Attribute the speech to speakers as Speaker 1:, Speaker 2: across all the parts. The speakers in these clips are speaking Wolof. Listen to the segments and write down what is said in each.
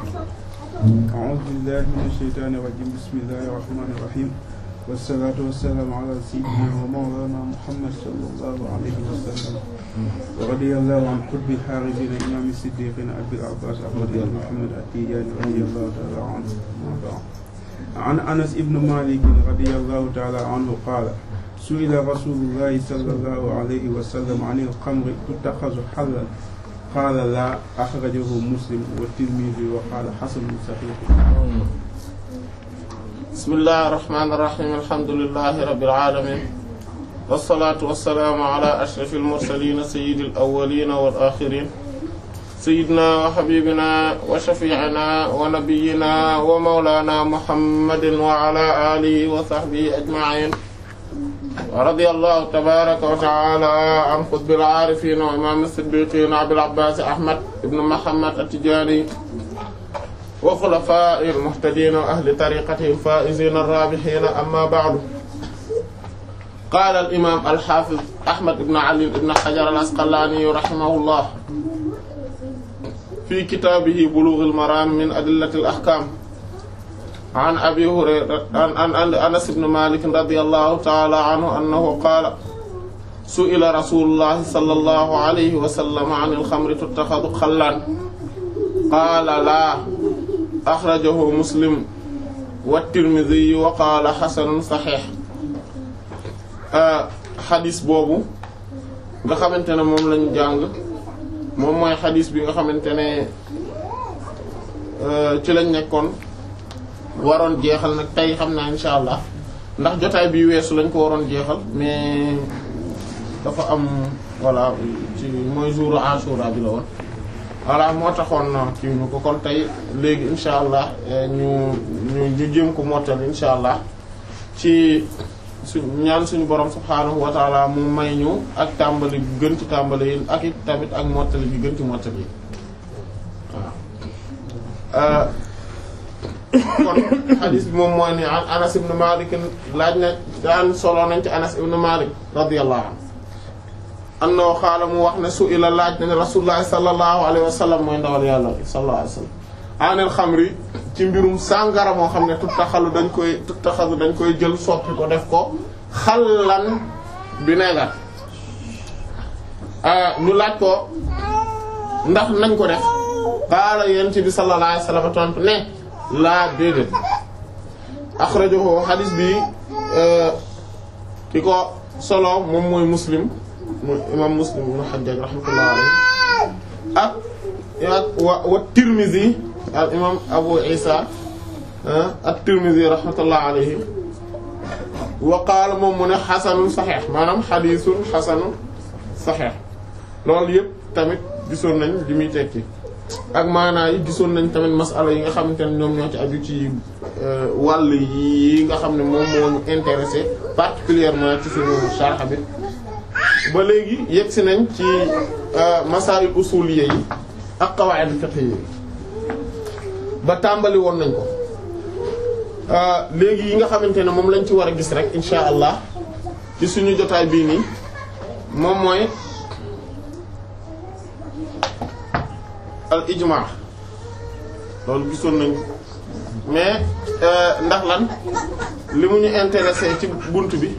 Speaker 1: أعوذ بالله من الشيطان الرجيم بسم الله الرحمن الرحيم والصلاة والسلام على سيدنا ومولانا محمد صلى الله عليه وسلم ورضي الله عن قطب الحارثين إمام الصديقين أبي العباس أحمد بن محمد التيجاني رضي الله تعالى عنه ما بعد عن أنس بن مالك رضي الله تعالى عنه قال سئل رسول الله صلى الله عليه وسلم عن الخمر تتخذ حلا قال لا أخرجه مسلم والترمذي وقال حسن صحيح
Speaker 2: بسم الله الرحمن الرحيم الحمد لله رب العالمين والصلاة والسلام على أشرف المرسلين سيد الأولين والآخرين سيدنا وحبيبنا وشفيعنا ونبينا ومولانا محمد وعلى آله وصحبه أجمعين ورضي الله تبارك وتعالى عن قطب العارفين وإمام الصديقين أبي العباس أحمد بن محمد التجاني وخلفاء المهتدين وأهل طريقته الفائزين الرابحين أما بعد قال الإمام الحافظ أحمد بن علي بن حجر العسقلاني رحمه الله في كتابه بلوغ المرام من أدلة الأحكام عن أبي هريرة عن, عن, عن أنس بن مالك رضي الله تعالى عنه أنه قال سئل رسول الله صلى الله عليه وسلم عن الخمر تتخذ خلا قال لا أخرجه مسلم والترمذي وقال حسن صحيح xadis boobu nga xamante ne moom lañu jàng moom mooy xadis bi nga xamante ne ci lañ nekkoon waroon jeexal nag tey xam naa insha allah ndax jotaay bi weesu lañ ko waroon jeexal mais dafa am voilà ci mooy jour Ashura bi la woon voilà moo taxoon kii ñu ko kon tey léegi insha allah ñu ñu ñu jéem ko mottali insha allah ci su ñaan suñu borom subhaanahu wa taala mu may ñu ak tàmbali bi gën ci tàmbali yi ak it tamit ak mottali bi gën ci mottali yi waaw kon xadis bi moom mooy ni an Anas ibn Malik laaj na daan solo nañ ci Anas ibn Malik radiyallahu anhu annahu xaala mu wax ne su ila laaj nañ Rasulullah sallallahu alayhi wa sallam mooy ndawal yàlla sallallahu alayhi wa sallam anil xamri ci mbirum sàngara moo xam ne tuttaxalu dañ koy tuttaxalu dañ koy jël soppi ko def ko xallan vinaigre ñu laaj ko ndax nañ ko def qaala yent bi sallallahu alayhi wa sallam tontu ne laa déedéet axrajahu hadis bi ki ko solo moom mooy muslim mooy imam muslim ibn hajjaj rahmatullah alayhi ak ak wa wa tirmizi al imam abu isa at-tirmizi rahmatullah alayhi wa qaala moom mu ne xasanun saxeex maanaam xadiisun xasanun saxeex loolu yëpp tamit gisoon nañ li muy tekki ak maanaa yi gisoon nañ tamit masala yi nga xamante ne ñoom ñoo ci aju ci wàll yi nga xam ne moom moo ñu intéressé particulièrement ci suñu sharh bi ba léegi yegg si nañ ci masail usuliyya yi ak qawaid fiqhiyya yi ba tàmbali woon nañ ko léegi yi nga xamante ne moom lañ ci war a gis rek insha allah ci suñu jotaay bii nii moom mooy al ijma loolu gisoon nañ mais ndax lan li mu ñu intéressé ci bunt bi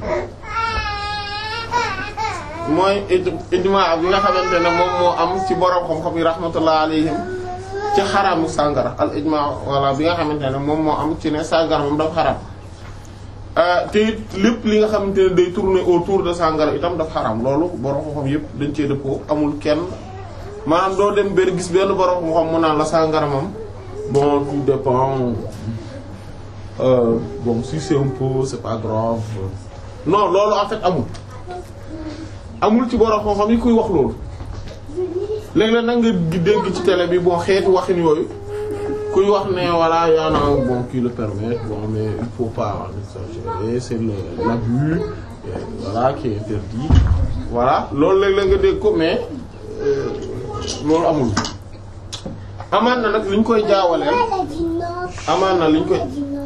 Speaker 2: mooy ijma bi nga xamante ne moom moo am ci borom xam-xam yi rahmatullah alayhim ci xaraamu sàngara al ijma walla bi nga xamante ne moom moo am ci ne sàngara moom dafa xaraam te it lépp li nga xamante ne day tourner autour de sàngara itam dafa xaraam loolu borom xam-xam yépp dañ cee dëppoo amul kenn maanaam doo dem benn gis benn borom xam-xam mu naan la sàngara moom bon tout dépend euh, bon si c'est un peu c'est pas grave non loolu en fait amul amul ci borom xam-xam yi kuy wax loolu léeg-léeg nag nga dégg ci télé bi bon xeetu waxin yooyu kuy wax ne voilà y en a bon qui le permet bon mais il faut pas exagérer c'est le l'abus voilà qui est interdit voilà loolu léeg-léeg nga dégg ko mais loolu amul amaan na nag li ñu koy jaawaleel amaan na li ñu koy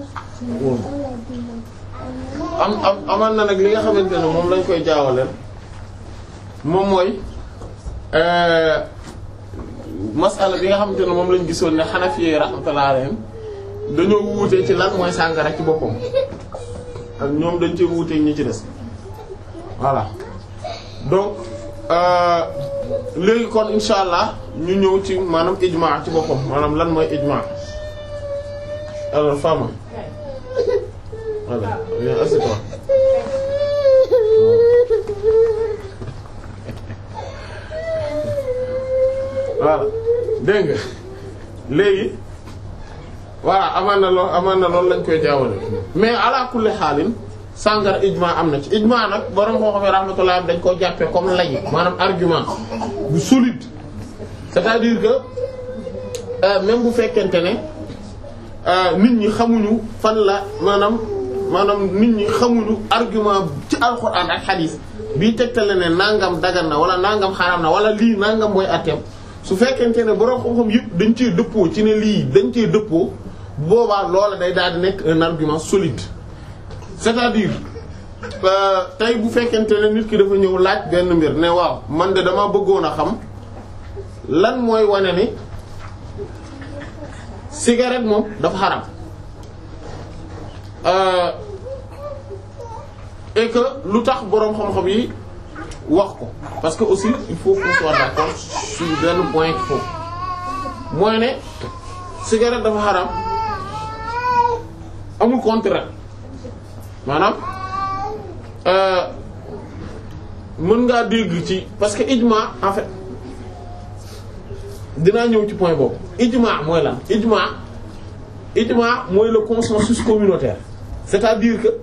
Speaker 2: am am amaan na nag li nga xamante ne moom lañ koy jaawaleel moom mooy masala bi nga xamante ne moom lañ gisoon ne Hanafi rahmatullahi alayhim dañoo wuute ci lan mooy sàngara ci boppam ak ñoom dañ ci wuute ñi ci des voilà donc léegi kon insha allah ñu ñëw ci maanaam ijma ci boppam maanaam lan mooy ijma alors Fama voilà viens assieds-toi voilà dégg nga léegi voilà amaan na lool amaan na loolu lañ koy jaawale mais ala kulli xaalin sàngara ijma am na ci ijma nag borom koo xam ne rahmatullah dañ koo jàppee comme lay maanaam argument bu solide c'est-à-dire que euh, même bu fekkente ne nit ñi xamuñu fan la maanaam maanaam nit ñi xamuñu argument ci alxuraan ak xadiis bii tegtale ne nangam dagan na wala nangam xaraam na wala lii nangam mooy atteem su fekkente ne borom xam-xam yëpp dañ cee dëppoo ci ne lii dañ cee dëppoo boobaa loola day daal di nekk un argument solide c'est-à-dire tey bu fekkente ne nit ki dafa ñëw laaj benn mbir ne waaw man de dama bëggoon a xam lan mooy wane ni cigarette moom dafa xaram et que lu tax boroom xam-xam yi wax ko parce que aussi il faut qu'on soit d'accord sur benn point qu'il faut mooy ne cigarette dafa xaram amul contraire maanaam mën ngaa dégg ci parce que ijma en fait dinaa ñëw ci point boobu ijma mooy lan ijma ijma mooy le consensus communautaire c'est-à-dire que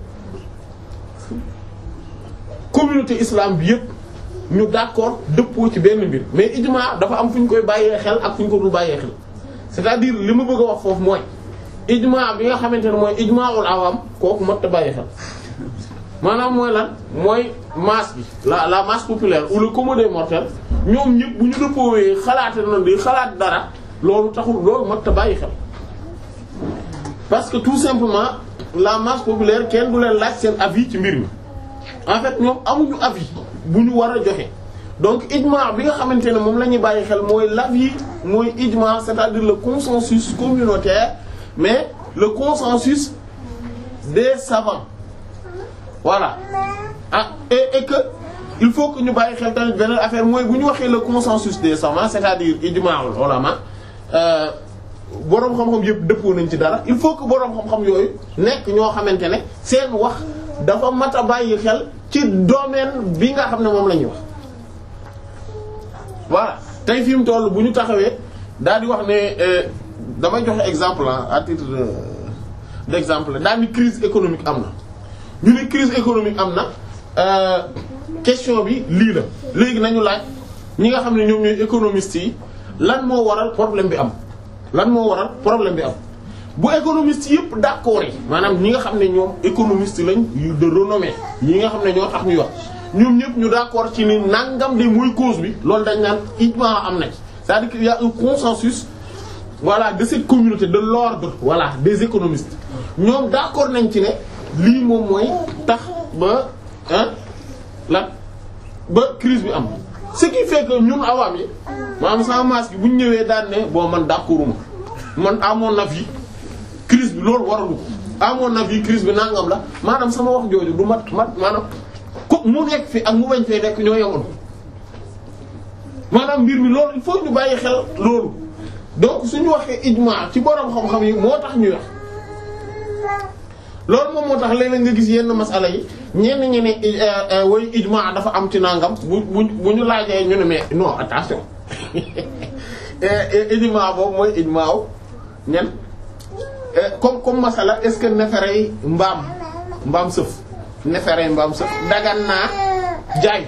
Speaker 2: communauté islam bi yépp ñu d'accord dëppoo ci benn mbir mais ijma dafa am fu ñu koy bàyyee xel ak fu ñu ko dul bàyyee xel c'est-à-dire li ma bëgg a wax foofu mooy ijma bi nga xamante ne mooy ijmaul awam kooku mat a bàyyi xel maanaam mooy lan mooy masse bi la la masse populaire ou le commun des mortels ñoom ñëpp bu ñu dëppoowee xalaate na di xalaat dara loolu taxul loolu mat a bàyyi xel parce que tout simplement la masse populaire kenn du leen laaj seen avis ci mbir mi en fait ñoom amuñu avis bu ñu war a joxe donc ijma bi nga xamante ne moom la ñuy bàyyi xel mooy l'avis mooy ijma c'est-à-dire le consensus communautaire mais le consensus des savants voilà ah et, et que il faut que ñu bàyyi xel tamit beneen affaire mooy bu ñu waxee le consensus des savants c'est-à-dire ijma'ul ulama boroom xam-xam yëpp dëppoo nañ ci dara il faut que boroom xam-xam yooyu nekk ñoo xamante ne seen wax dafa mat a bàyyi xel ci domaine bi nga xam ne moom la ñuy wax voilà tey fi mu toll bu ñu taxawee daal di wax ne damay joxe exemple à titre d'exemple daal ni crise économique am na ñu ne crise économique am na question bi lii la léegi nañu laaj ñi nga xam ne ñoom ñooy économistes yi lan moo waral problème bi am lan moo waral problème bi am bu économistes yëpp d'accord yi maanaam ñi nga xam ne ñoom économistes lañ yu de renommée ñi nga xam ne ñoo tax ñuy wax ñoom ñëpp ñu d'accord ci ni nangam de mooy cause bi loolu dañ naan ijma am na ci c'est-à-dire qu'il y a un consensus voilà de cette communauté de l'ordre voilà des économistes ñoom d'accord nañ ci ne lii moom mooy tax ba ah la ba crise bi am ce qui fait que ñun awaam yi maanaam sama masque bu ñu ñëwee daan ne bon man d'accorduma man à mon avis crise bi loolu waralu ko à mon avis crise bi nangam la maanaam sama wax jooju du mat mat maanaam ku mu nekk fi ak mu bañ fee nekk ñoo yemoon maanaam mbir mi loolu il faut ñu bàyyi xel loolu donc suñu waxee ijma ci borom xam-xam yi moo tax ñuy wax loolu moom moo tax léeg-léeg nga gis yenn masala yi ñenn ñi ne way ijma dafa am ci nangam bu bu bu ñu laajee ñu ne mais non attention ijma boobu mooy ijma wu ñen comme comme masala est-ce que neferey mbaam mbaam sëf neferey mbaam sëf dagan naa jaay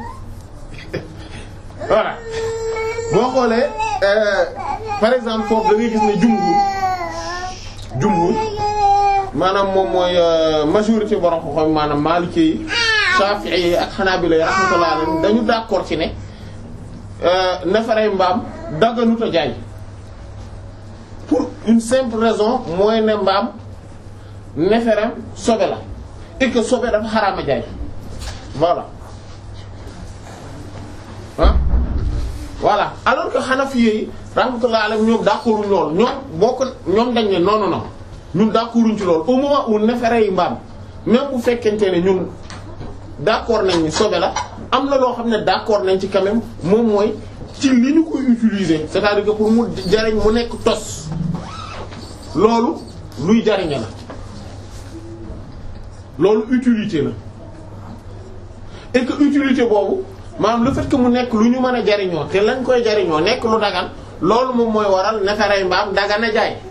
Speaker 2: voilà boo xoolee par exemple foofu da ngay gis ne jumhur jumhur maanaam moom mooy majorité borom ko xam maanaam Maliki yi Shafi'i yi ak Hanabila yi rahmatullah alayhim dañu d'accord ci ne neefere mbaam dagganut a jaay pour une simple raison mooy ne mbaam neeferem sobe la et que sobe dafa xaraam a jaay voilà ah voilà alors que Hanafi yi rahmatullah alayhi ñoom d'accorduñ loolu ñoom bokk ñoom dañ ne non non non ñun d'accorduñ ci loolu au moment où neefere yi mbaam même bu fekkente ne ñun d'accord nañ ni sobe la am na loo xam ne d'accord nañ ci quand même moom mooy ci li ñu koy utiliser c'est-à-dire que pour mu jariñ mu nekk tos loolu luy jariñe la loolu utilité la et que utilité boobu maanaam le fait que mu nekk lu ñu mën a jariñoo te lañ koy jariñoo nekk lu dagan loolu moom mooy waral neferay mbaam dagan a jaay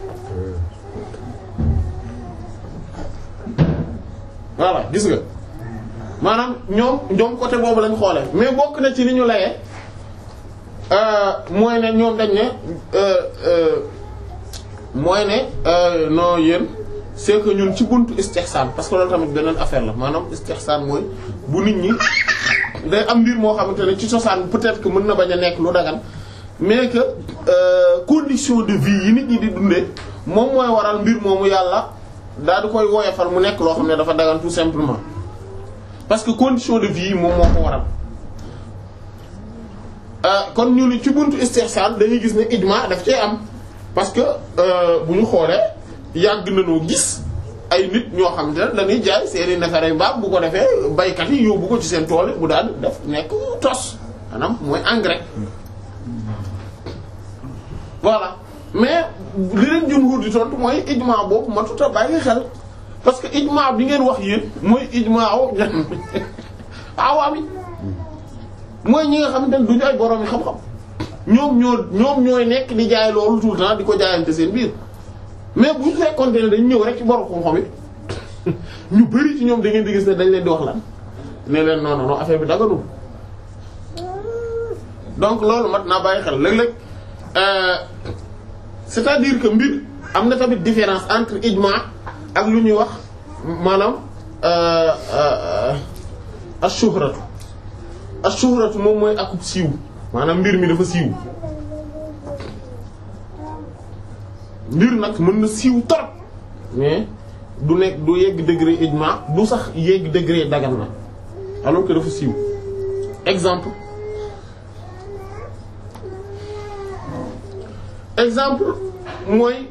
Speaker 2: voilà gis nga maanaam ñoom ñoom côté boobu lañ xoolee mais bokk na ci li ñu layee mooy ne ñoom dañ ne mooy ne non yéen c'est que ñun ci buntu istihsan parce que loolu tamit beneen affaire la maanaam istihsan mooy bu nit ñi day am mbir moo xamante ne ci cosaan peut-être que mën na bañ a nekk lu dagan mais que euh, condition de vie yi nit ñi di dundee moom mooy waral mbir moomu yàlla daal di koy woyofal mu nekk loo xam ne dafa dagan tout simplement parce que condition de vie yi moom moo ko waral kon ñu ni ci buntu istihsan dañuy gis ne ijma daf cee am parce que bu ñu xoolee yàgg nañoo gis ay nit ñoo xam ne dañuy jaay seeni neefere mbaam bu ko defee baykat yi yóbbu ko ci seen tool bu daal def nekk tos maanaam mooy engrais voilà mais li leen jumhur di tontu mooy ijma boobu matut a bàyyi xel parce que ijma bi ngeen wax yéen mooy ijma wu awaam yi mooy ñi nga xam ne duñu ay borom yi xam-xam ñoom ñoo ñoom ñooy nekk di jaay loolu tout le temps di ko jaayante seen biir mais bu ñu fekkoon ne dañ ñëw rek ci borom xam-xam yi ñu bari ci ñoom da ngeen di gis ne dañ leen di wax lan ne leen non non affaire bi daganul donc loolu mat naa bàyyi xel léeg-léeg c'est-à-dire que mbir am na tamit différence entre ijma ak lu ñuy wax maanaam ash-shuhratu ash-shuhratu moom mooy akub siiw maanaam mbir mi dafa siiw mbir nag mën na siiw trop mais du nekk du yegg degré ijma du sax yegg degré dagan na alors que dafa siiw exemple exemple mooy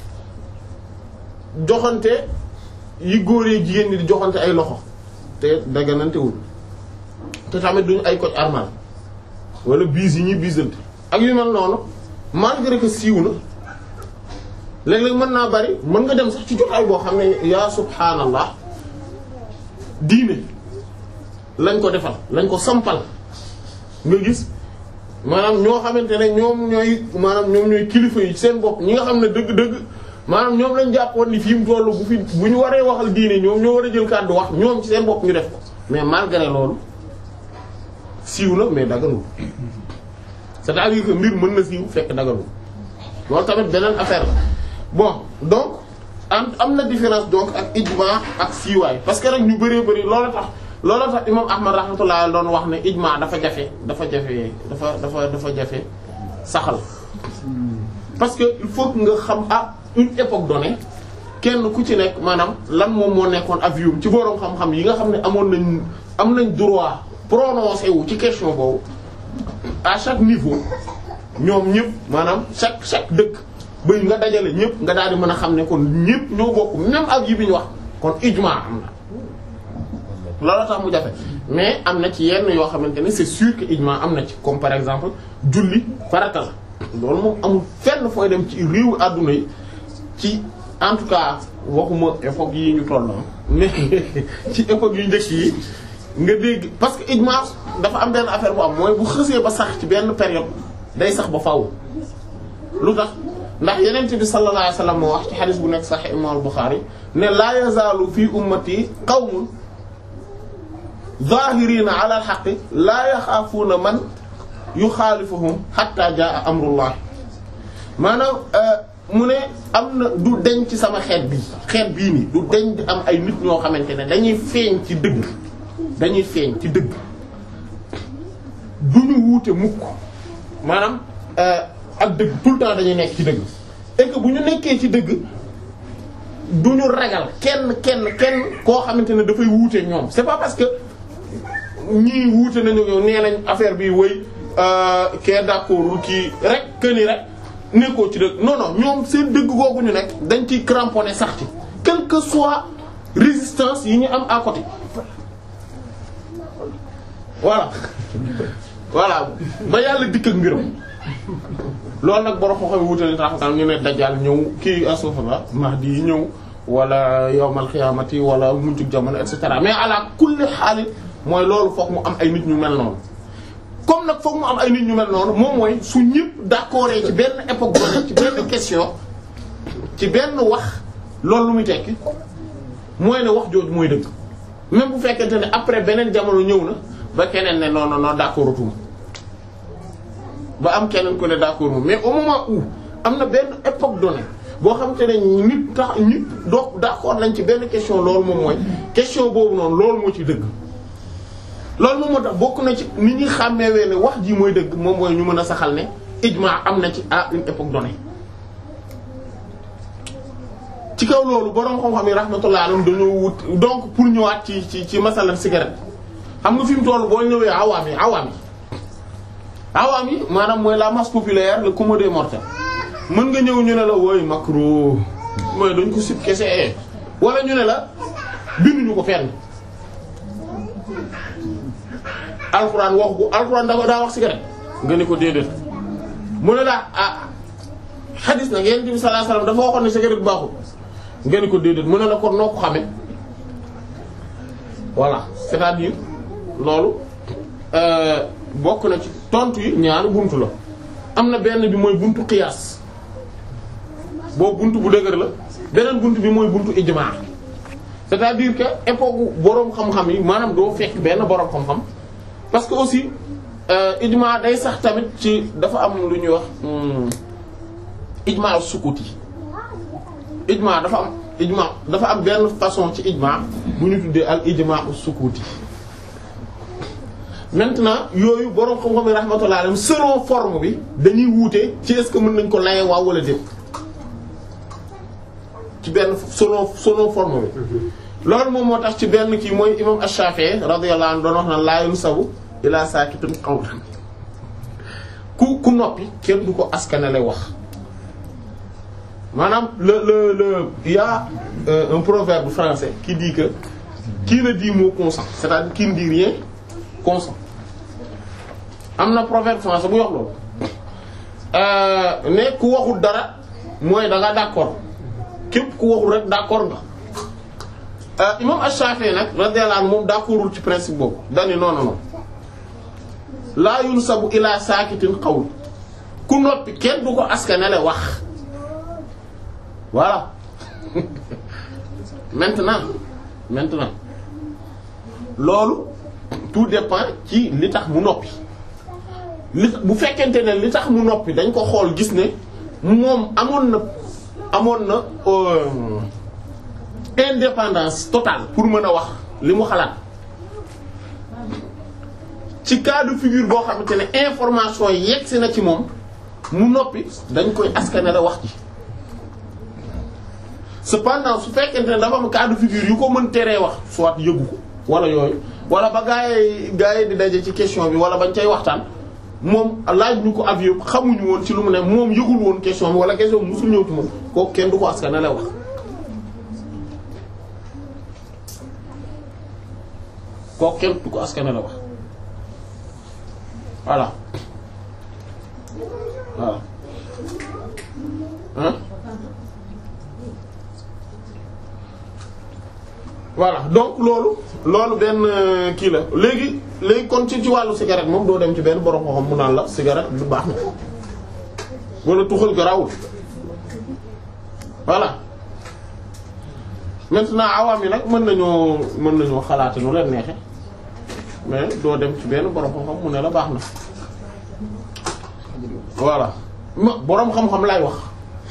Speaker 2: joxante yi góor yi jigéen ñi di joxante ay loxo te daganantewul te tamit duñu ay koc armal wala biis yi ñuy biisante ak yu mel noonu malgré que siiw na léeg-léeg mën naa bari mën nga dem sax ci jotaay boo xam ne yaa subhaanallah diine lañ ko defal lañ ko sampal nga gis maanaam ñoo xamante ne ñoom ñooy maanaam ñoom ñooy kilifa yi seen bopp ñi nga xam ne dëgg-dëgg maanaam ñoom lañ jàppoon ni fi mu tollu bu fi bu ñu waree waxal diine ñoom ñoo war a jël kàddu wax ñoom ci seen bopp ñu def ko mais malgré loolu siiw na mais daganul c'est-à-dire que mbir mën na siiw fekk daganul loolu tamit beneen affaire la bon donc am am na différence donc ak ijma ak siiwaay parce que rek ñu bëree bëri loolu tax loolu tax imam ahmad rahmatullah doon wax ne ijma dafa jafe dafa jafe dafa dafa dafa jafe saxal parce que il faut que nga xam à une époque donnée kenn ku ci nekk maanaam lan moom moo nekkoon avion ci boroom xam-xam yi nga xam ne amoon nañ am nañ droit prononcé wu ci question boobu à chaque niveau ñoom ñëpp maanaam chaque chaque dëkk ba nga dajale ñëpp nga daal di mën a xam ne kon ñëpp ñoo bokk même avis bi ñu wax kon ijma am na loolu tax mu jafe mais am na ci yenn yoo xamante ne c'est sûr que ijma am na ci comme par exemple julli farata la loolu moom amul fenn fooy dem ci réewu àdduna yi ci en tout cas waxuma époque yi ñu toll mais ci époque yu njëkk yi nga dégg parce que ijma dafa am benn affaire bu am mooy bu xësee ba sax ci benn période day sax ba faaw lu tax ndax yeneen bi sallallahu alayhi wasallam moo wax ci xadis bu nekk Sahih Imam al-Bukhari ne la yazaalu fi ummati qawmun zahirina ala al-haqqi la yaxaafuuna man yuxaalifuhum hatta jaa amrullah maanaam mu ne am na du deñ ci sama xeet bi xeet bii nii du deñ di am ay nit ñoo xamante ne dañuy feeñ ci dëgg dañuy feeñ ci dëgg du ñu wuute mukk maanaam ak dëgg tout le temps dañuy nekk ci dëgg et que bu ñu nekkee ci dëgg du ñu ragal kenn kenn kenn koo xamante ne dafay wuute ñoom c'est pas parce que ñii wuute nañu yow nee nañ affaire bi wëy kee d'accordul kii rek que ni rek nekkoo ci dëgg non non ñoom seen dëgg googu ñu nekk dañ ciy cramponné sax ci quelle que soit résistance yi ñu am à côté voilà voilà ba yàlla dikk ak mbiram loolu nag borom xoxo wutale tax ñu ne dajjal ñëw kii asufa mahdi yi ñëw wala yawmal xiyaamati wala mujjug jamono et cetera mais ala kulli xaalit mooy loolu foog mu am ay nit ñu mel noonu comme nag foog mu am ay nit ñu mel noonu moom mooy su ñëpp d'accord ci benn époque boo ci benn question ci benn wax loolu lu muy tekki mooy ne wax jooju mooy dëgg même bu fekkente ne après beneen jamono ñëw na ba keneen ne non non non d'accord tuma ba am keneen ko ne d'accord moom mais au moment où am na benn époque donnée boo xamante ne nit tax nit doo d'accord nañ ci benn question loolu moom mooy question boobu noonu loolu moo ci dëgg loolu moom moo tax bokk na ci ni ñuy xàmmeewee ne wax ji mooy dëgg moom mooy ñu mën a saxal ne ijma am na ci à une époque donnée ci kaw loolu boroom xam-xam yi rahmatullah alayhim dañoo wut donc pour ñëwaat ci ci ci masalan cigarette xam nga fi mu toll boo ñëwee awaam yi awaam yi awaam yi maanaam mooy la masse populaire le commun des mortels mën nga ñëw ñu ne la wooy macro mooy dañ ko sib kese wala ñu ne la binduñu ko fenn alxuraan wax ko alxuraan da daa wax cigarette nga ne ko déedéet mu ne la ah xadis nag yonent bi sallallahu alayhi wasallam dafa waxoon ne cigarette baaxul nga ne ko déedéet mu ne la kon noo ko xamee voilà c'est-à-dire loolu bokk na ci tontu yi ñaari buntu la am na benn bi mooy buntu qiyaas boobu buntu bu dëgër la beneen buntu bi mooy buntu ijmaa c'est-à-dire que époque boroom xam-xam yi maanaam doo fekk benn boroom xam-xam parce que aussi ijmaa day sax tamit ci dafa am lu ñuy wax ijmaa sukuti ijmaa dafa am ijmaa dafa am benn façon ci ijmaa bu ñu tuddee al ijmaa sukuti maintenant yooyu boroom xam-xam yi rahmatullah alayhim selon forme bi dañuy wuute ci est-ce que mën nañ ko laye waaw wala déet ci benn selon selon forme bi loolu moom moo tax ci benn kii mooy imam Ash-Shafi'i radiyallahu anhu doon wax na laa yunsabu ila sakitin qawlan ku ku noppi kenn du ko askanale wax maanaam le le le il y a euh, un proverbe français qui dit que qui ne dit mot consent c'est-à-dire qui ne dit rien consent am na proverbe français bu wax loolu ne ku waxul dara mooy da nga d'accord képp ku waxul rek d'accord nga imam Ash-Shafi'i nag radiyallahu anhu moom d'accordul ci principe boobu dani non non non laa yunsabu ila sakitin qawl ku noppi kenn du ko askanale wax voilà maintenant maintenant loolu tout dépend ci li tax mu noppi li bu fekkente ne li tax mu noppi dañ ko xool gis ne moom amoon na amoon na indépendance totale pour mën a wax li mu xalaat ci cas de figure boo xamante ne information yegsi na ci moom mu noppi dañ koy askanale wax ji cependant su fekkente ne dafa am cas de figure yu ko mën teree wax soit yëgu ko wala yooyu wala ba gaa yi gaa yi di daje ci question bi wala bañ cay waxtaan moom laaj ñu ko avis xamuñu woon ci lu mu ne moom yëgul woon question bi wala question bi musul ñëw ci moom kooku kenn du ko askanale wax kooku kenn du ko askanale wax voilà voilà hein voilà donc loolu loolu benn kii la léegi léegi kon ci ci wàllu cigarette moom doo dem ci benn borom ko xam mu naan la cigarette du baax na wala tuxal garawul voilà maintenant awaam yi nag mën nañoo mën nañoo xalaate nu leen neexe mais doo dem ci benn borom xam-xam mu ne la baax na voilà ma borom xam-xam lay wax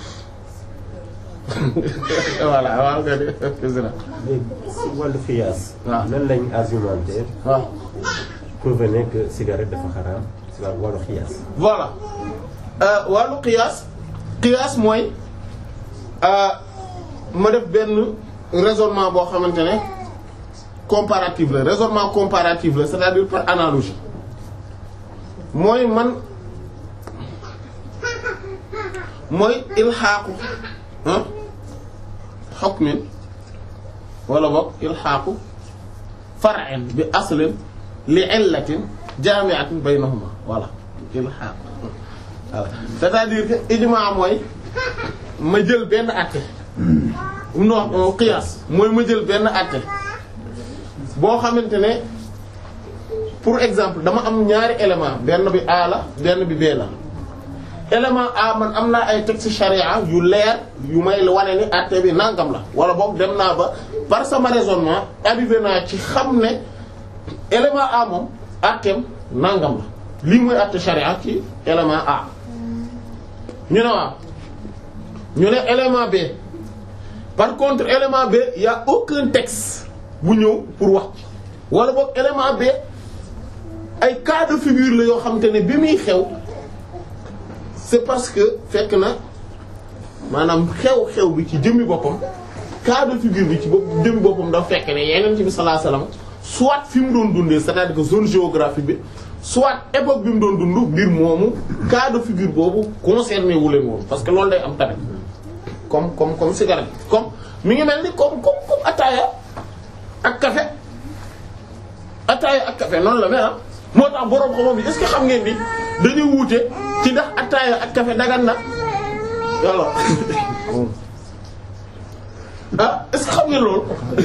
Speaker 2: voilà waaw nga
Speaker 3: léegi si wàllu fiyaas.
Speaker 2: waaw
Speaker 3: nan lañ argumenté
Speaker 2: waaw
Speaker 3: prouver que cigarette dafa xaraam si wàllu xiyaas.
Speaker 2: voilà euh, wàllu qiyaas qiyaas mooy euh, ma def benn raisonnement boo xamante ne comparatif la raisonnement comparatif la c'est-à-dire par analogie mooy man mooy ilxaaqu ah hukmin wala boog ilxaaqu far'in bi aslin li illatin jaami'atin baynahuma voilà ilxaaq voilà c'est-à-dire que ijmaa mooy ma jël benn àtte non qiyaas mooy ma jël benn àtte boo xamante ne pour exemple dama am ñaari élément benn bi A la benn bi B la élément A man am naa ay texte charia yu leer yu may wane ni àtte bi nangam la wala boog dem naa ba par sama raisonnement arrivé naa ci xam ne élément A moom àtteem nangam la lii mooy àtte charia ci élément A ñu ne waaw ñu ne élément B par contre élément B y a aucun texte bu ñëw pour wax wala boog élément B ay cas de figure la yoo xamante ne bi muy xew c'est parce que fekk na maanaam xew-xew bi ci jëmmi boppam cas de figure bi ci bopp jëmmi boppam dafa fekk ne yeneen ci bi sallallahu alayhi wasallam soit fi mu doon dundee c'est-à-dire que zone géographique bi soit époque bi mu doon dund mbir moomu cas de figure boobu concerné wu leen woon parce que loolu day am tamit comme comme comme cigarette comme mi ngi mel ni comme comme comme ataaya ak café ataaya ak café noonu la mel ah moo tax borom xam-xam bi est-ce que xam ngeen ni dañuy wuute ci ndax ataaya ak café dagan na yàlla ah est-ce que xam ngeen loolu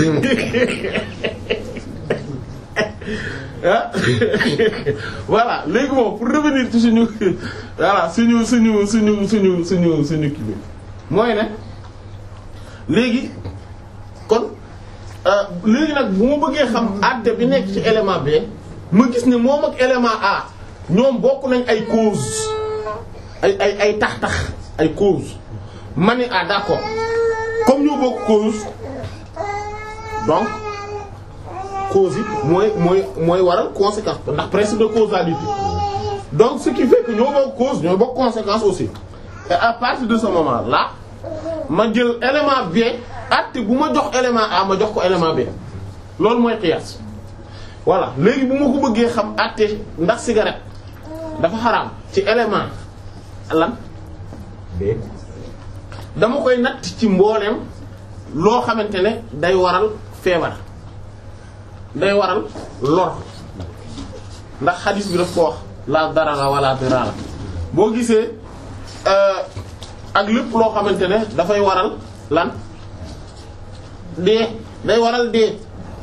Speaker 2: ah voilà léegi moom pour revenir ci suñu voilà suñu suñu suñu suñu suñu suñu kii bi mooy ne léegi kon léegi nag bu ma bëggee xam àtte bi nekk ci élément B ma gis ne moom ak élément A ñoom bokk nañ ay cause ay ay ay tax-tax ay cause ma ne ah d'accord comme ñoo bokk cause donc cause yi mooy mooy mooy waral conséquence ndax principe de causalité donc ce qui fait que ñoo bokk cause ñoo bokk conséquence aussi et à partir de ce moment là ma jël élément B àtte bu ma jox élément A ma jox ko élément B loolu mooy qiyaas voilà léegi bu ma ko bëggee xam àtte ndax cigarette dafa xaraam ci élément lan
Speaker 3: B
Speaker 2: dama koy natt ci mbooleem loo xamante ne day waral feebar day waral lor ndax xadis bi daf ko wax la darara wala dirara boo gisee ak lépp loo xamante ne dafay waral lan dee day waral dee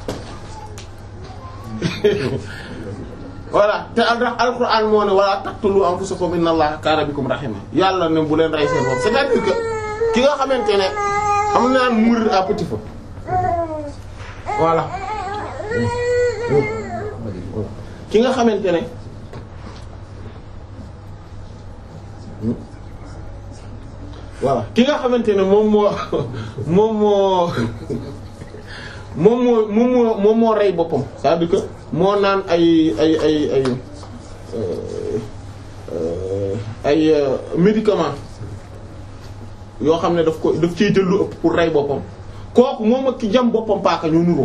Speaker 2: voilà te al alquran moo ne wala taqtulu anfusakum inna allaha kaana bikum rahima yàlla ne bu leen rey seen bopp c'est-à-dire que ki nga xamante ne am na naan mourir à petit feu voilà ki nga xamante ne voilà ki nga xamante ne moom moo moom moo moom moo moom moo moom moo rey boppam c'est-à-dire que moo naan ay ay ay ay ay médicaments yoo xam ne daf ko daf ciy jël lu ëpp pour rey boppam kooku moom ak ki jam boppam paaka ñoo nuroo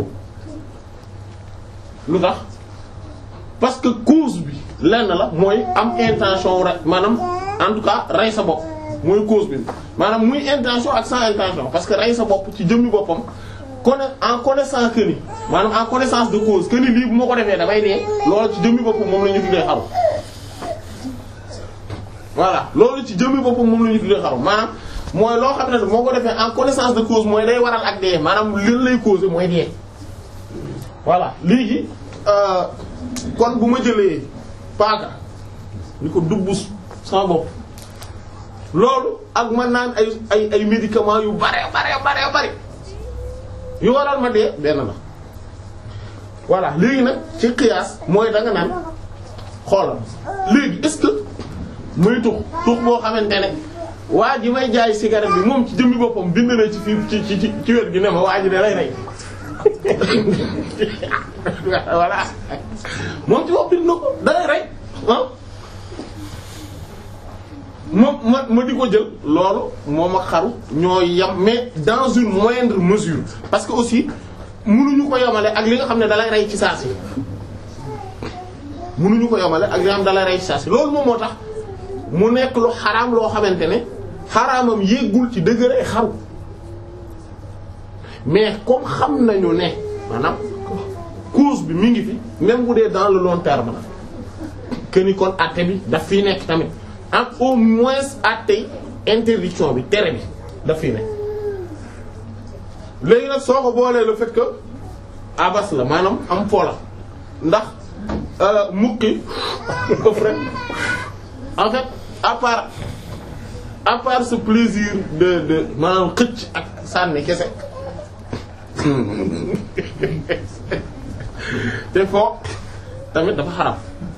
Speaker 2: lu tax parce que cause bi lenn la mooy am intention rek maanaam en tout cas rey sa bopp mooy cause bi maanaam muy intention ak sans intention parce que rey sa bopp ci jëmmi boppam conna en connaissance que ni maanaam en connaissance de cause que ni lii bu ma ko defee damay dee loolu ci jëmmi boppam moom la ñu tuddee xaru voilà loolu ci jëmmi boppam moom la ñu tuddee xaru maanaam mooy loo xam ne moo ko defee en connaissance de cause mooy day waral ak dee maanaam leen lay causer mooy dee voilà léegi kon bu ma jëlee paaka ni ko dubbu sama bopp loolu ak man naan ay ay ay médicaments yu bare bare bare bare yu waral ma dee benn la voilà léegi nag ci qiyaas mooy da nga naan xoolal léegi est-ce que muy tux tux boo xamante ne waa ji may jaay cigarette bi moom ci jëmmi boppam bind na ci fii ci ci ci wet gi ne ma waa ji da lay rey voilà moom ci bopp bind na ko da lay rey ah ma ma ma di ko jël loolu moom ak xaru ñoo yam mais dans une moindre mesure parce que aussi mënuñu ko yemale ak li nga xam ne dalay rey ci saa si mënuñu ko yemale ak li nga xam ne dalay rey ci saa si loolu moom moo tax mu nekk lu xaraam loo xamante ne xaraamam yéggul ci degré xaru mais comme xam nañu ne maanaam cause bi mi ngi fi même bu dee dans le long terme la que ni kon àtte bi daf fiy nekk tamit ak au moins àtte interdiction bi tere bi daf fiy nekk léegi nag soo ko boolee le fait que abas la maanaam am fo la ndax mukki ëf rek en fait à part à part ce plaisir de de maanaam xëcc ak sànni kese te foo tamit dafa xaram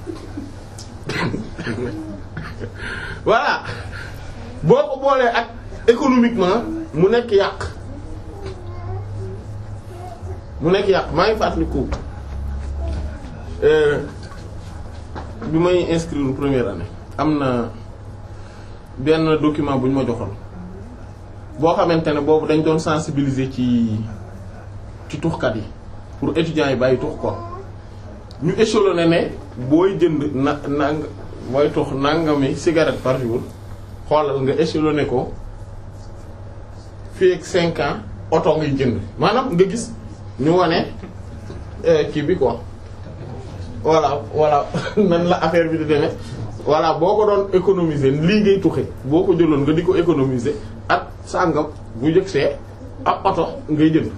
Speaker 2: voilà boo ko boolee ak économiquement mu nekk yàq mu nekk yàq maa ngi fàttaliku bi may inscrire première année am na benn document bu ñu ma joxoon boo xamante ne boobu dañ doon sensibiliser ci ci tuxkat yi pour étudiants yi bàyyi tux ko ñu échelonné ne booy jënd na nang booy tux nangami cigarette par jour xoolal nga échelonné ko fii ak cinq ans oto ngay jënd maanaam nga gis ñu wane kii bi quoi voilà voilà nan la affaire bi di demee voilà boo ko doon économiser lii ngay tuxe boo ko jëloon nga di ko économiser ak sàngam bu jëg see ak oto ngay jënd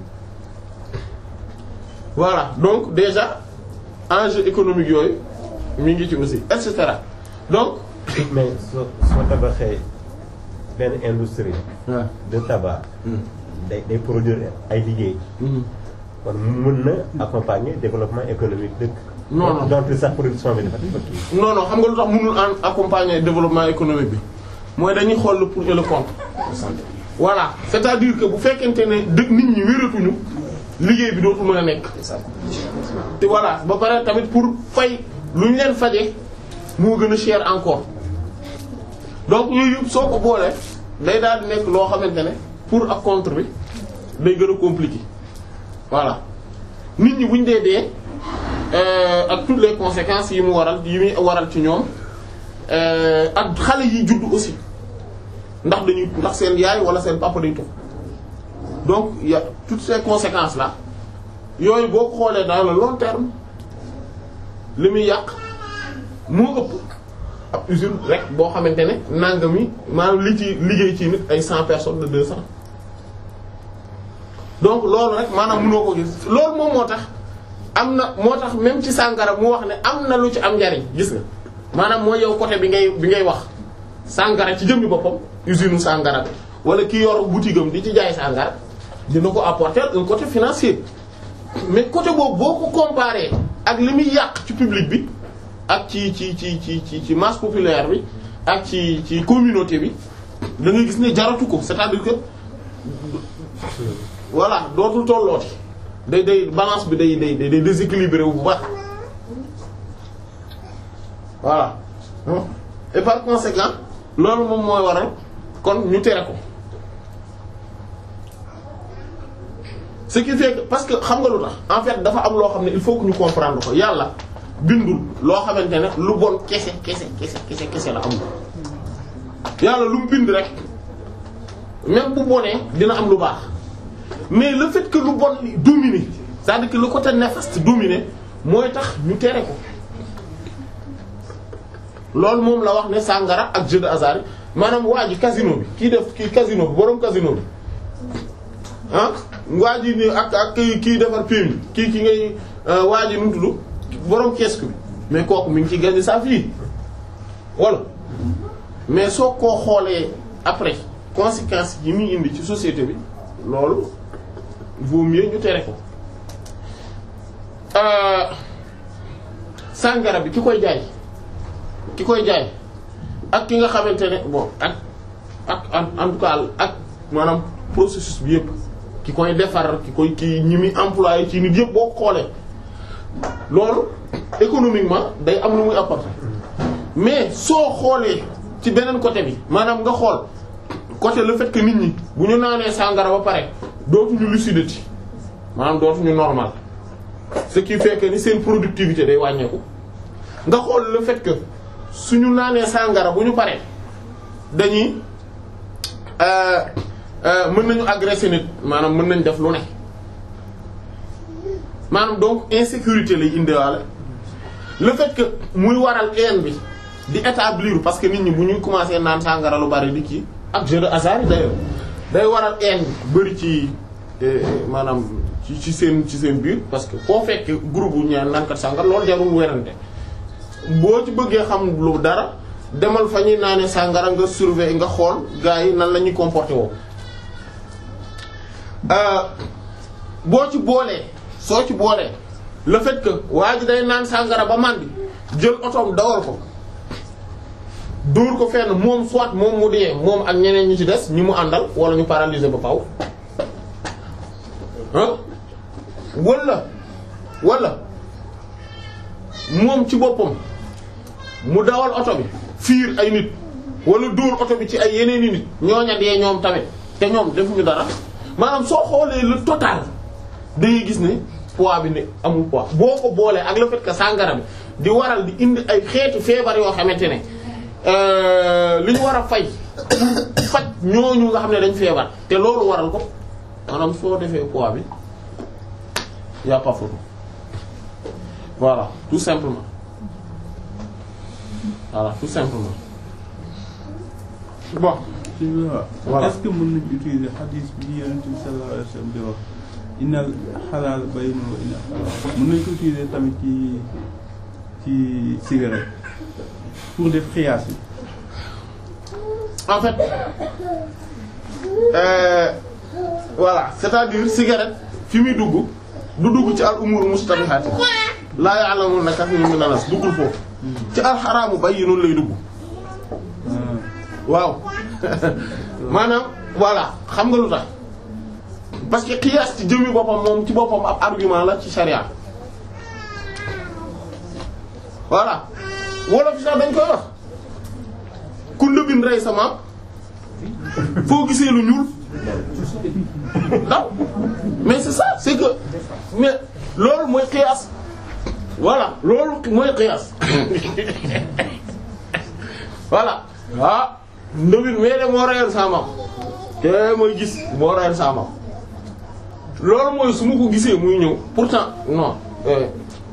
Speaker 2: voilà donc déjà enjeu économique yooyu mi ngi ci aussi et cetera donc.
Speaker 3: mais soo soo tabaxee benn industrie.
Speaker 2: waaw
Speaker 3: de tabac. day day produire ay liggéey. kon mën na accompagner développement économique dëkk.
Speaker 2: non non
Speaker 3: donc sax production bi dafa dafa kii.
Speaker 2: non non xam nga lu tax mënul en accompagner développement économique bi mooy dañuy xool le pour et le contre. voilà c'est-à-dire que bu fekkente ne dëkk nit ñi wératuñu liggéey bi dootul mën a nekk. te voilà ba pare tamit pour fay lu ñu leen faje moo gën a cher encore donc yooyu yëpp soo ko boolee day daal di nekk loo xamante ne pour ak contre bi day gën a compliqué voilà nit ñi buñ dee dee ak toutes les conséquences yi mu waral yi muy waral ci ñoom ak xale yi juddu aussi ndax dañuy ndax seen yaay wala seen papa day tux donc il y a toutes ces conséquences là yooyu boo ko xoolee dans le long terme li muy yàq moo ëpp ab usine rek boo xamante ne nangami maanaam li ci liggéey ci nit ay cent personnes de deux cents donc loolu rek maanaam mënoo ko gis loolu moom moo tax am na moo tax même ci sàngara mu wax ne am na lu ci am njariñ gis nga maanaam mooy yow côté bi ngay bi ngay wax sàngara ci jëmmi boppam usine sàngara bi wala ki yor boutique am di ci jaay sàngara dina ko apporter un côté financier mais côté boobu boo ko comparé ak li muy yàq ci public bi ak ci ci ci ci ci ci masse populaire bi ak ci ci communauté bi da ngay gis ne jaratu ko c'est-à-dire que voilà dootul tollooti day day balance bi day day day déséquilibré wu bu baax voilà et par conséquent loolu moom mooy waral kon ñu tere ko ce qui fait que parce que xam nga lu tax en fait dafa am loo xam ne il faut que ñu comprendre ko yàlla bindul loo xamante ne lu bon kese kese kese kese kese la amul yàlla lu mu bind rek même bu bonee dina am lu baax mais le fait que lu bon li dominer c'est-à-dire que le côté néfaste dominer mooy tax ñu tere ko loolu moom la wax ne sàngara ak jeu de hasard maanaam waa ji casino bi kii def kii casino bi boroom casino bi ah waa ji ni ak ak kii kii defar PMI kii ki ngay waa ji nu mu tudd boroom kiosque bi mais kooku mi ngi ci gagner sa vie wala mais soo koo xoolee après conséquences yi muy indi ci société bi loolu vaut mieux ñu tere ko sàngara bi ki koy jaay ki koy jaay ak ki nga xamante ne bon ak ak en tout cas ak maanaam processus bi yëpp ki koy defar ki koy ki ñi muy employé ci nit yëpp boo ko xoolee loolu économiquement day am lu muy apporter mais soo xoolee ci beneen côté bi maanaam nga xool côté le fait que nit ñi bu ñu naanee sàngara ba pare dootuñu lucidité maanaam dootuñu normal ce qui fait que ni seen productivité day wàññeeku nga xool le fait que suñu naanee sàngara bu ñu paree dañuy euh, euh, mën nañu agresser nit maanaam mën nañ def lu ne maanaam donc insécurité lay indiwaale le fait que muy waral haine bi di établir parce que nit ñi bu ñuy commencer naan sàngara lu bari di kii ak jeu de hasard yi d'ailleurs day waral haine bi bari ci eh, maanaam ci ci seen ci seen biir parce que foo fekk groupe bu ñaan naankat sàngara loolu jarul werante boo ci bëggee xam lu dara demal fa ñuy naane sàngara nga surveiller nga xool gars yi nan la ñuy comporté woo boo ci boolee soo ci boolee le fait que waa ji day naan sàngara ba màndi jël otoom dawal ko dóor ko fenn moom soit moom mu dee moom ak ñeneen ñi ci des ñi mu àndal wala ñu paralyser ba faw ah wala wala moom ci boppam mu dawal oto bi fiir ay nit wala dóor oto bi ci ay yeneeni nit ñooña dee ñoom tamit te ñoom defuñu dara maanaam soo xoolee le total day gis ne poids bi ne amul poids boo ko boolee ak le fait que sàngara bi di waral di indi ay xeetu feebar yoo xamante ne li ñu war a fay faj ñooñu nga xam ne dañ feebar te loolu waral ko maanaam soo defee poids bi y a pas photo voilà tout simplement voilà tout simplement bon
Speaker 1: ci waaw
Speaker 2: Voilà.
Speaker 1: est-ce que mën nañu utiliser hadith bi Yonent bi sallallahu alayhi wa sallam di wax innal xalaal bayyinun wa innal xaraam mën nañu ko utiliser tamit ci ci cigarette pour def xiyaas yi
Speaker 2: en fait euh, voilà c'est-à-dire cigarette fi muy dugg du dugg ci al umur mustabihat laa ya'lamuna kathirun min an-nas duggul foofu ci al xaraamu bayyinun lay dugg waaw maanaam voilà xam nga lu tax parce que qiyaas ci jëmmi boppam moom ci boppam ab argument la ci sharia voilà wolof sax dañ koy wax ku ndëbin rey sa maam foo gisee lu ñuul daw mais c'est ça c'est que mais loolu mooy qiyaas voilà loolu mooy qiyaas voilà ah ndëbin mais de moo reyoon sa maam te mooy gis moo reyoon sa maam loolu mooy su ma ko gisee muy ñëw pourtant non euh,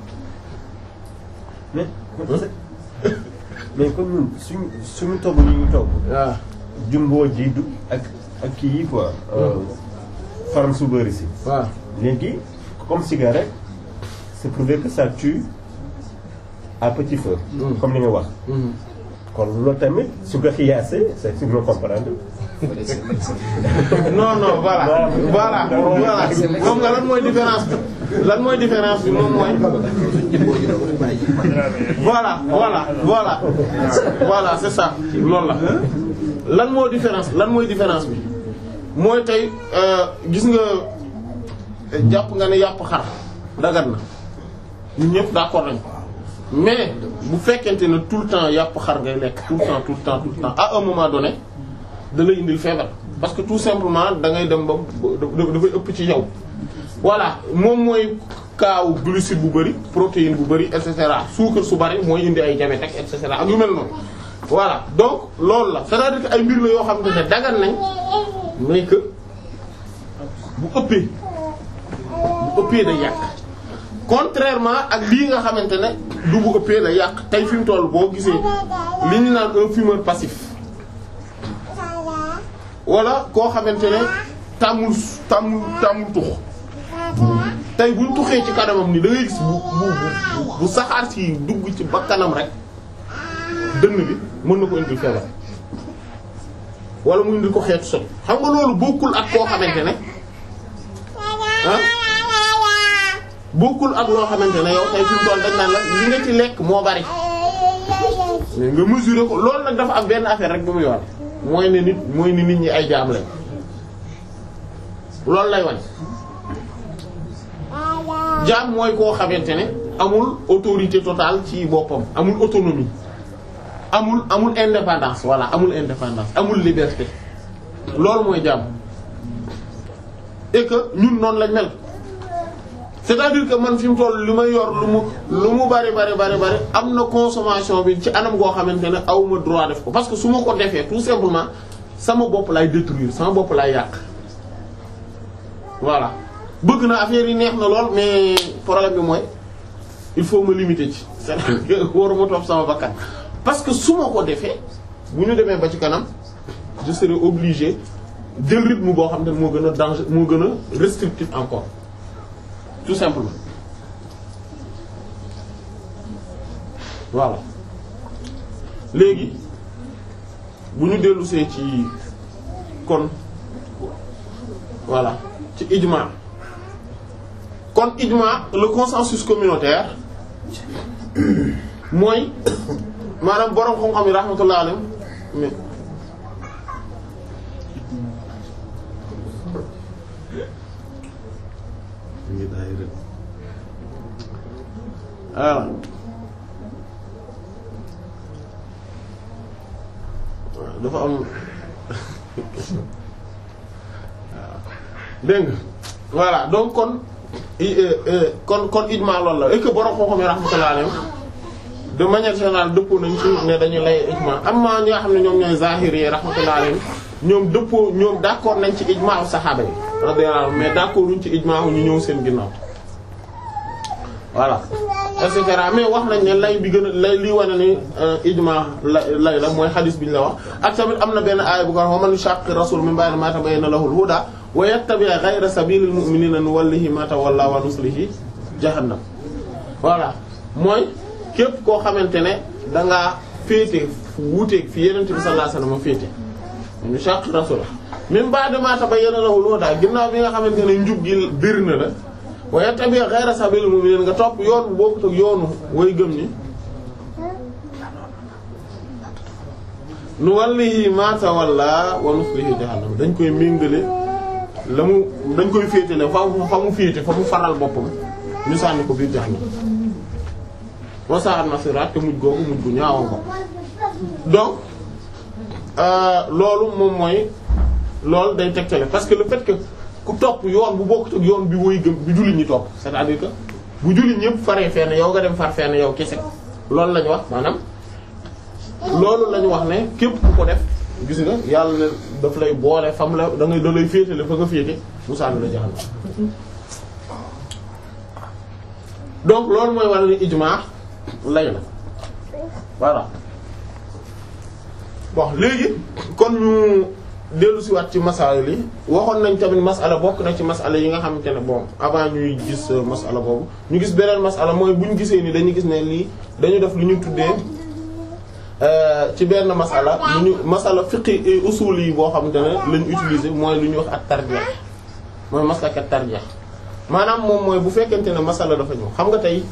Speaker 3: mais mais comme ñun suñu suñu togg yi ñu togg
Speaker 2: waaw
Speaker 3: jumbo ji du ak ak kii yi quoi faram su bëri si
Speaker 2: waaw
Speaker 3: léegi comme cigarette c'est prouvé que ça tue à petit feu
Speaker 2: Mm.
Speaker 3: comme li nga wax kon loolu tamit su ko xiyaasee c'est sur le comprendre
Speaker 2: non non voilà voilà voilà moom nga lan mooy différence bi lan mooy différence bi moom mooy voilà voilà voilà voilà c'est ça loolu la lan moo différence lan mooy différence bi mooy tey euh, gis nga jàpp nga ne yàpp xar dagat na ñun ñëpp d'accord nañ mais bu fekkente ne tout le temps yàpp xar ngay lekk tout le temps tout le temps tout le temps à un moment donné da lay indil feebar parce que tout simplement da ngay dem ba da- dafay ëpp ci yow voilà moom mooy kaaw glucide bu bari protéine bu bari et cetera suukar su bari mooy indi ay diabète ak et cetera ak yu mel noonu voilà donc loolu la c'est-à-dire que ay mbir la yoo xam ne dagan nañ mais que bu ëppee bu ëppee day yàq contrairement ak lii nga xamante ne du bu ëppee la yàq tey fi mu toll boo gisee li ñu naan un fumeur passif wala koo xamante ne tàmmul tàmmul tàmmul tux tey buñ tuxee ci kanamam ni da ngay gis bu bu bu bu saxaar si dugg ci bakkanam rek dënn bi mën na ko indil feebar wala mu indil ko xeetu sot xam nga loolu bokkul ak koo xamante ne ah bokkul ak loo xamante ne yow tey fi mu toll dañ naan la li nga ci lekk moo bari mais nga mesurer ko loolu nag dafa am benn affaire rek bu muy wane mooy ne nit mooy ni nit ñi ay jaam lañ loolu lay wane jaam mooy koo xamante ne amul autorité totale ci boppam amul autonomie amul amul indépendance voilà amul indépendance amul liberté loolu mooy jaam et que ñun noonu lañ mel c'est-à-dire que man fi mu toll li may yor lu mu lu mu bari bari bari bari am na consommation bi ci anam goo xamante ne aw ma droit def ko parce que su ma ko defee tout simplement sama bopp lay détruire sama bopp lay yàq voilà bëgg na affaire yi neex na lool mais problème bi mooy il faut me limiter ci c'est-à-dire que waruma topp sama bakkan parce que su ma ko defee bu ñu demee ba ci kanam je serai obligé jël rythme boo xam ne moo gën a danger moo gën a restrictif encore tout simplement voilà léegi bu ñu dellusee ci kon voilà ci ijma kon ijma le consensus communautaire mooy maanaam borom xam-xam yi rahmatullah alayhim mais voilà dafa am dégg nga voilà donc kon kon kon ijma loolu la et que borom xam-xam yi rahmatullah alayhim de manière générale dëppoo nañ ci ne dañuy lay ijma amma ñi nga xam ne ñoom ñooy zahiri yi rahmatullah alayhim ñoom dëppoo ñoom d'accord nañ ci ijma saxaaba yi radiyallahu anhum mais d'accord uñ ci ijma ñu ñëw seen ginnaaw voilà et cetera mais wax nañ ne lay bi gën a lay lii wane ni ijma lay la mooy xadis bi ñu la wax ak tamit am na benn aaya bu ko wax wa man yushaqqi rasul min ba'di ma tabayyana lahu al-huda wa yattabi' ghayra sabilil mu'minina nuwallihi ma tawalla wa nuslihi jahannam voilà mooy képp koo xamante ne da ngaa féete fu wuuteeg fi Yonent bi sallallahu alayhi wasallam féete man yushaqqi rasul min ba'di ma tabayyana lahu al-huda ginnaaw bi nga xamante ne njub gi bir na la wa yattabi' ghayra sabilil mu'minin nga topp yoon bu bokkut ak yoonu way gëm ni nu wallihi ma tawalla wa nuslihi jahannam dañ koy méngale la mu dañ koy féetale fa mu fa mu féete fa mu faral boppam ñu sànni ko biir jahannam wa sa'at masira te mujj googu mujj gu ñaawa ko donc loolu moom mooy loolu day tegtale parce que le fait que ku topp yoon bu bokkut ak yoon bi woy gëm bi jullit ñi topp c'est-à-dire que bu jullit ñëpp faree fenn yow nga dem far fenn yow kese loolu lañu wax maanaam loolu lañu wax ne képp ku ko def gis nga yàlla ne daf lay boole fam la da ngay da lay féetale fa nga féete mu sànni la jaxal donc loolu mooy wala ni ijma lay la voilà bon léegi kon ñu dellu si waat ci masala li waxoon nañ tamit masala bokk na ci masala yi nga xamante ne bon avant ñuy gis masala boobu ñu gis beneen masala mooy bu ñu gisee ni dañuy gis ne lii dañu def lu ñu tuddee ci benn masala lu ñu masala fiqi usul yi boo xamante ne lañu utiliser mooy lu ñuy wax ak tarjeex mooy maslak ak tarjeex maanaam moom mooy bu fekkente ne masala dafa ñëw xam nga tey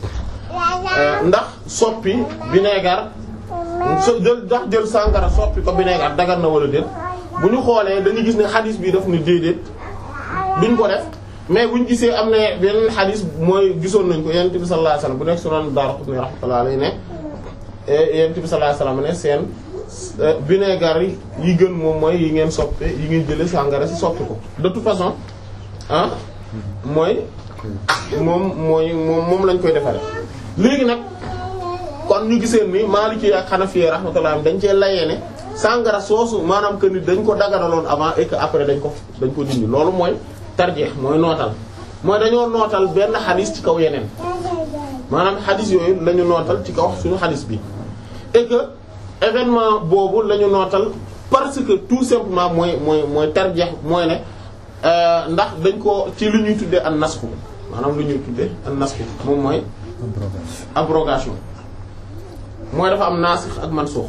Speaker 2: ndax soppi vinaigre so jël ndax jël sàngara soppi ko vinaigre dagar na wala déet bu ñu xoolee dañuy gis ne xadis bi daf ni déedéet duñ ko def mais buñ gisee am na beneen xadis mooy gisoon nañ ko yonent bi sallallahu alayhi wasallam bu nekk sunan Daraqutni rahmatullahi alayhi ne yonent bi sallallahu alayhi wasallam ne seen vinaigre yi gën moom mooy yi ngeen soppe yi ngeen jële sàngara si soppi ko de toute façon ah mooy moom mooy moom moom lañ koy defaree léegi nag kon ñu giseen ni Maliki ak Hanafi rahmatullah dañ cee layee ne sàngara soosu maanaam que ni dañ ko daganaloon avant et que après dañ ko dañ ko dindi loolu mooy tarjeex mooy nootal mooy dañoo nootal benn xadis ci kaw yeneen maanaam xadis yooyu lañu nootal ci kaw suñu xadis bi et que événement boobu lañu nootal parce que tout simplement mooy mooy mooy tarjeex mooy ne ndax dañ ko ci lu ñuy tuddee an nasxu maanaam lu ñuy tuddee an nasxu moom mooy abrogation mooy dafa am naasix ak mansuux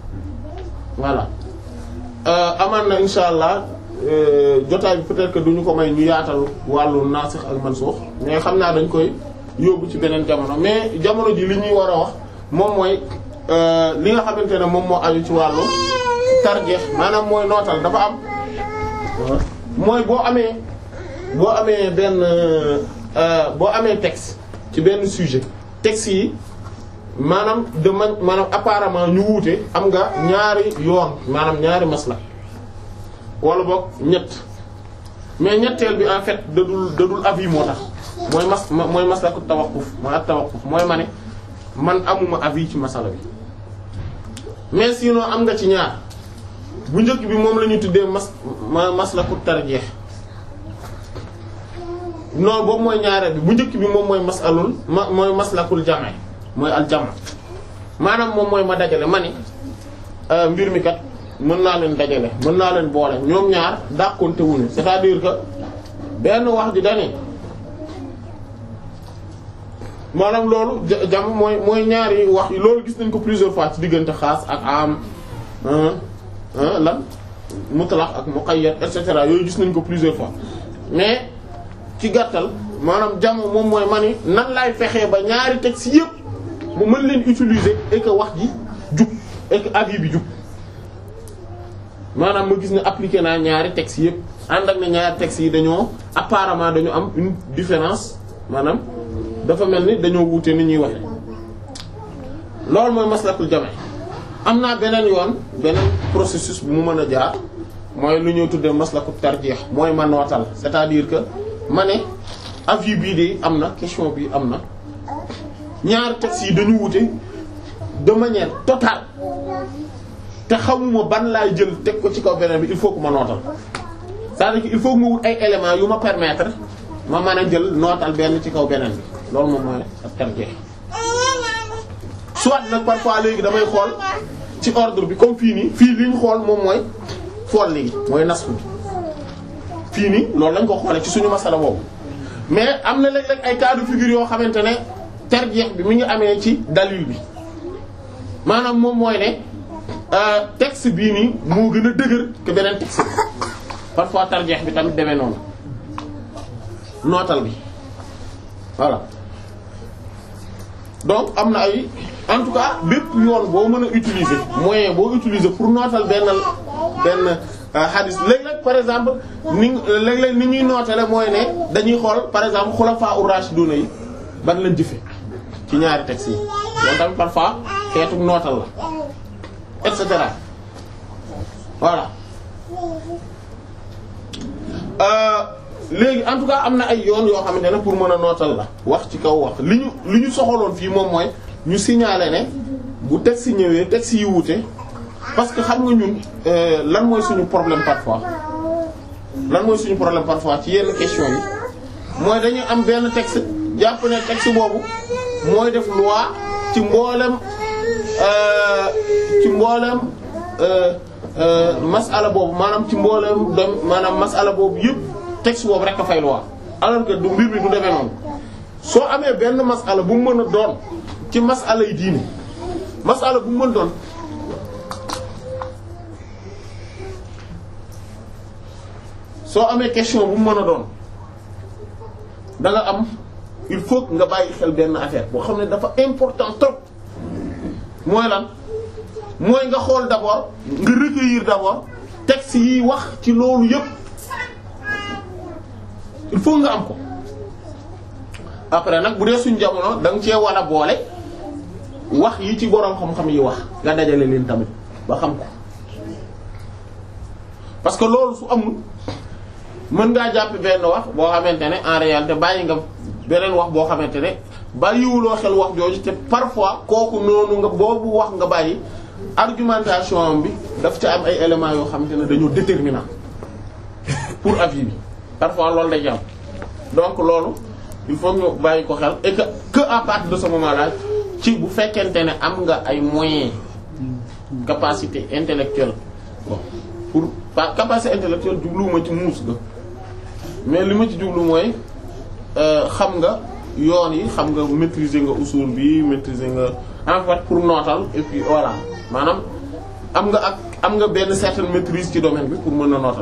Speaker 2: voilà amaan na insha allah jotaay bi peut-être que duñu ko may ñu yaatal wàllu naasix ak mansuux mais xam naa dañ koy yóbbu ci beneen jamono mais jamono ji li ñuy war a wax moom mooy li nga xamante ne moom moo aju ci wàllu tarjeex maanaam mooy nootal dafa am mooy boo amee boo amee benn boo amee texte ci benn sujet texte yi maanaam de man maanaam apparemment ñu wuute am nga ñaari yoon maanaam ñaari masla wala boog ñett mais ñetteel bi en fait dadul dadul avis moo tax mooy mas mooy maslaku tawaqquf mooy ak tawaqquf mooy ma ne man amuma avis ci masala bi mais sinon am nga ci ñaar bu njëkk bi moom la ñu tuddee mas ma maslaku tarjeex non boobu mooy ñaareel bi bu njëkk bi moom mooy masalul ma mooy maslakul jame mooy al jama maanaam moom mooy ma dajale ma ni mbir mi kat mën naa leen dajale mën naa leen boole ñoom ñaar dàqonte wuñu c'est-à-dire que benn wax ji dani maanaam loolu jam mooy mooy ñaari wax yi loolu gis nañ ko plusieurs fois ci diggante xaas ak am lan mutlaq ak muqayyad et cetera yooyu gis nañ ko plusieurs fois mais ci gàttal maanaam jam moom mooy ma ni nan laay fexee ba ñaari textes yépp mu mën leen utiliser et que wax ji jub et que avis bi jub maanaam ma gis ne appliqué naa ñaari textes yépp ànd ak ne ñaari textes yi dañoo apparemment dañu am une différence maanaam dafa mel ni dañoo wuute ni ñuy waxe loolu mooy maslakul jame am naa beneen yoon beneen processus bu mu mën a jaar mooy lu ñuy tuddee maslakul tarjeex mooy ma nootal c'est-à-dire que ma ne avis bii de am na question bi am na ñaari textes yi dañu wuute de manière totale te xamuma ban laay jël teg ko ci kaw beneen bi il faut que ma nootal c'est-à-dire que il faut que ma wut ay éléments yu ma permettre ma mën a jël nootal benn ci kaw beneen bi loolu moom mooy ak tarjeex soit nag parfois léegi damay xool ci ordre bi comme fii nii fii li ñu xool moom mooy fool léegi mooy nasku bi fii nii loolu lañ ko xoolee ci suñu masala boobu mais am na léeg-léeg ay cas de figure yoo xamante ne tarjeex bi mi ngi amee ci dalil bi maanaam moom mooy ne texte bii nii moo gën a dëgër que beneen texte bi parfois tarjeex bi tamit demee noonu nootal bi voilà donc am na ay en tout cas bépp yoon boo mën a utiliser moyen boo utiliser pour nootal benn benn hadith léeg-léeg par exemple ni léeg-léeg ni ñuy nootale mooy ne dañuy xool par exemple xulafaa ur-rashiduna yi ban lañ jëfe ci ñaari textes yi loolu tamit parfois xeetu nootal la et cetera voilà léegi en tout cas am na ay yoon yoo xamante ne pour mën a nootal la wax ci kaw wax li ñu li ñu soxaloon fii moom mooy ñu signaler ne bu texte yi ñëwee texte yi wuute parce que xam nga ñun lan mooy suñu problème parfois lan mooy suñu problème parfois ci yenn question yi mooy dañu am benn texte jàpp ne texte boobu mooy def loi ci mboolem ci mboolem masala boobu maanaam ci mboolem dem maanaam masala boobu yëpp texte boobu rek a fay loi alors que du mbir mi du demee noonu soo amee benn masala bu mu mën a doon ci masala yi diine masala bu mu mën doon soo amee question bu mu mën a doon da nga am il faut nga bàyyi xel benn affaire boo xam ne dafa important trop mooy lan mooy nga xool d'abord nga recueillir d'abord texte yi wax ci loolu yépp il faut nga am ko après nag bu dee suñ jamono da nga cee war a boole wax yi ci boroom xam-xam yi wax nga dajale leen tamit ba xam ko parce que loolu su amul mën ngaa jàpp benn wax boo xamante ne en réalité bàyyi nga beneen wax boo xamante ne bàyyiwuloo xel wax jooju te parfois kooku noonu nga boobu wax nga bàyyi argumentation bi daf ca am ay éléments yoo xamante ne dañoo déterminant pour avis bi parfois loolu day jàpp donc loolu il faut ñu bàyyi ko xel et que que à partir de ce moment là ci bu fekkente ne am nga ay moyens capacité intellectuelle bon pour pas capacité intellectuelle jubluwuma ci muus ga mais li ma ci jublu mooy xam nga yoon yi xam nga maîtriser nga usul bi maîtriser nga en fait pour nootal et puis voilà maanaam am nga ak am nga benn certaine maîtrise ci domaine bi pour mën a nootal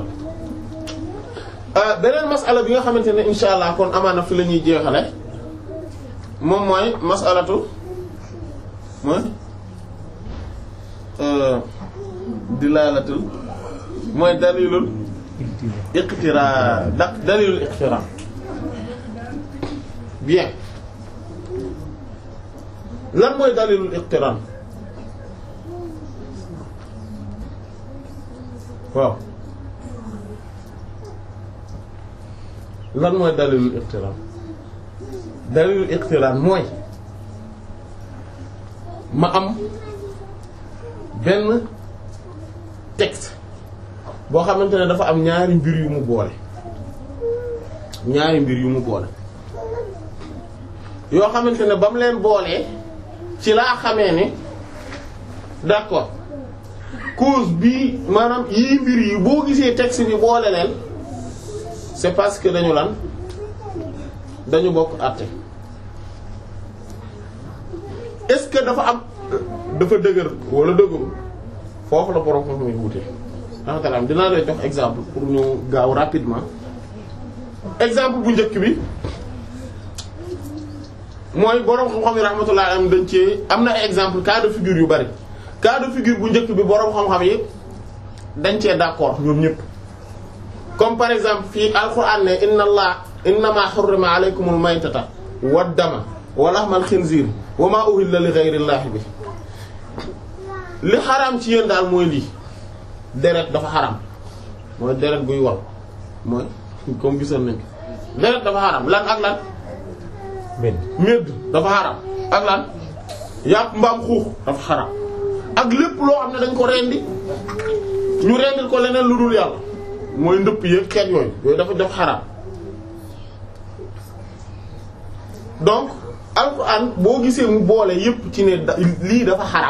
Speaker 2: beneen masala bi nga xamante ne insha allah kon amaana fi la ñuy jeexale moom mooy masalatu mooy dilaalatul mooy dalilul iqtira da dalilul iqtira bien lan mooy dalilul iqtira waaw lan mooy dalilul iqtiran dalilul iqtiran mooy ma am benn texte boo xamante ne dafa am ñaari mbir yu mu boole ñaari mbir yu mu boole yoo xamante ne ba mu leen boolee ci laa xamee ne d'accord cause bi maanaam yii mbir yi boo gisee texte bi boole leen c'est parce que dañu lan dañu bokk àtte est-ce que dafa am dafa dëgër wala dëgëru foofu la borom foofu muy wute raxmatalaam dinaa lay jox exemple pour ñu gaaw rapidement exemple bu njëkk bi mooy borom xam-xam yi rahmatullah am dañ ci am na ay exemple cas de figure yu bari cas de figure bu njëkk bi borom xam-xam yi dañ cee d'accord ñoom ñëpp comme par exemple fii alquran ne inna allah innama hurrima alaykumul maytata wad dama wa lahmal khinzir wa ma uhilla li ghayri llahi bi li xaraam ci yéen daal mooy lii deret dafa xaraam mooy deret buy wal mooy comme gisoon nañ ko deret dafa xaraam lan ak lan
Speaker 3: men
Speaker 2: médd dafa xaraam ak lan yàpp mbaam xuux dafa xaraam ak lépp loo xam ne dañ ko rendi ñu rendil ko leneen lu dul yàlla mooy ndëpp yëpp xeet yooyu yooyu dafa def xaraam donc alquran boo gisee mu boole yépp ci ne da- lii dafa xaraam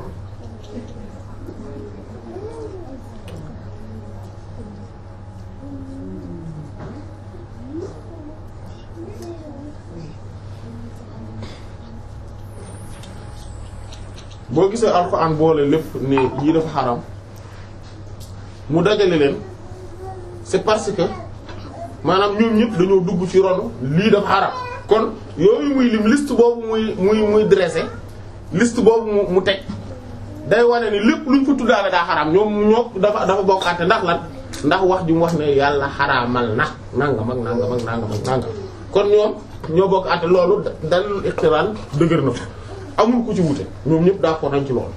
Speaker 2: boo gisee alxuraan boole lépp ne yii dafa xaram mu dajale leen c'est parce que maanaam ñoom ñëpp dañoo dugg ci ronu lii dafa xaram kon yooyu muy lim liste boobu muy muy muy dressé liste boobu mu mu teg day wane ni lépp luñ fa tuddaale daa xaram ñoom ñoo dafa dafa bokkaate ndax lan ndax wax ji mu wax ne yàlla xaraamal na nangam ak nangam ak nangam ak nangam kon ñoom ñoo bokk àtte loolu dalil iqtiraan dëgër na ko amul ku ci wute ñoom ñëpp d'accord nañ ci loolu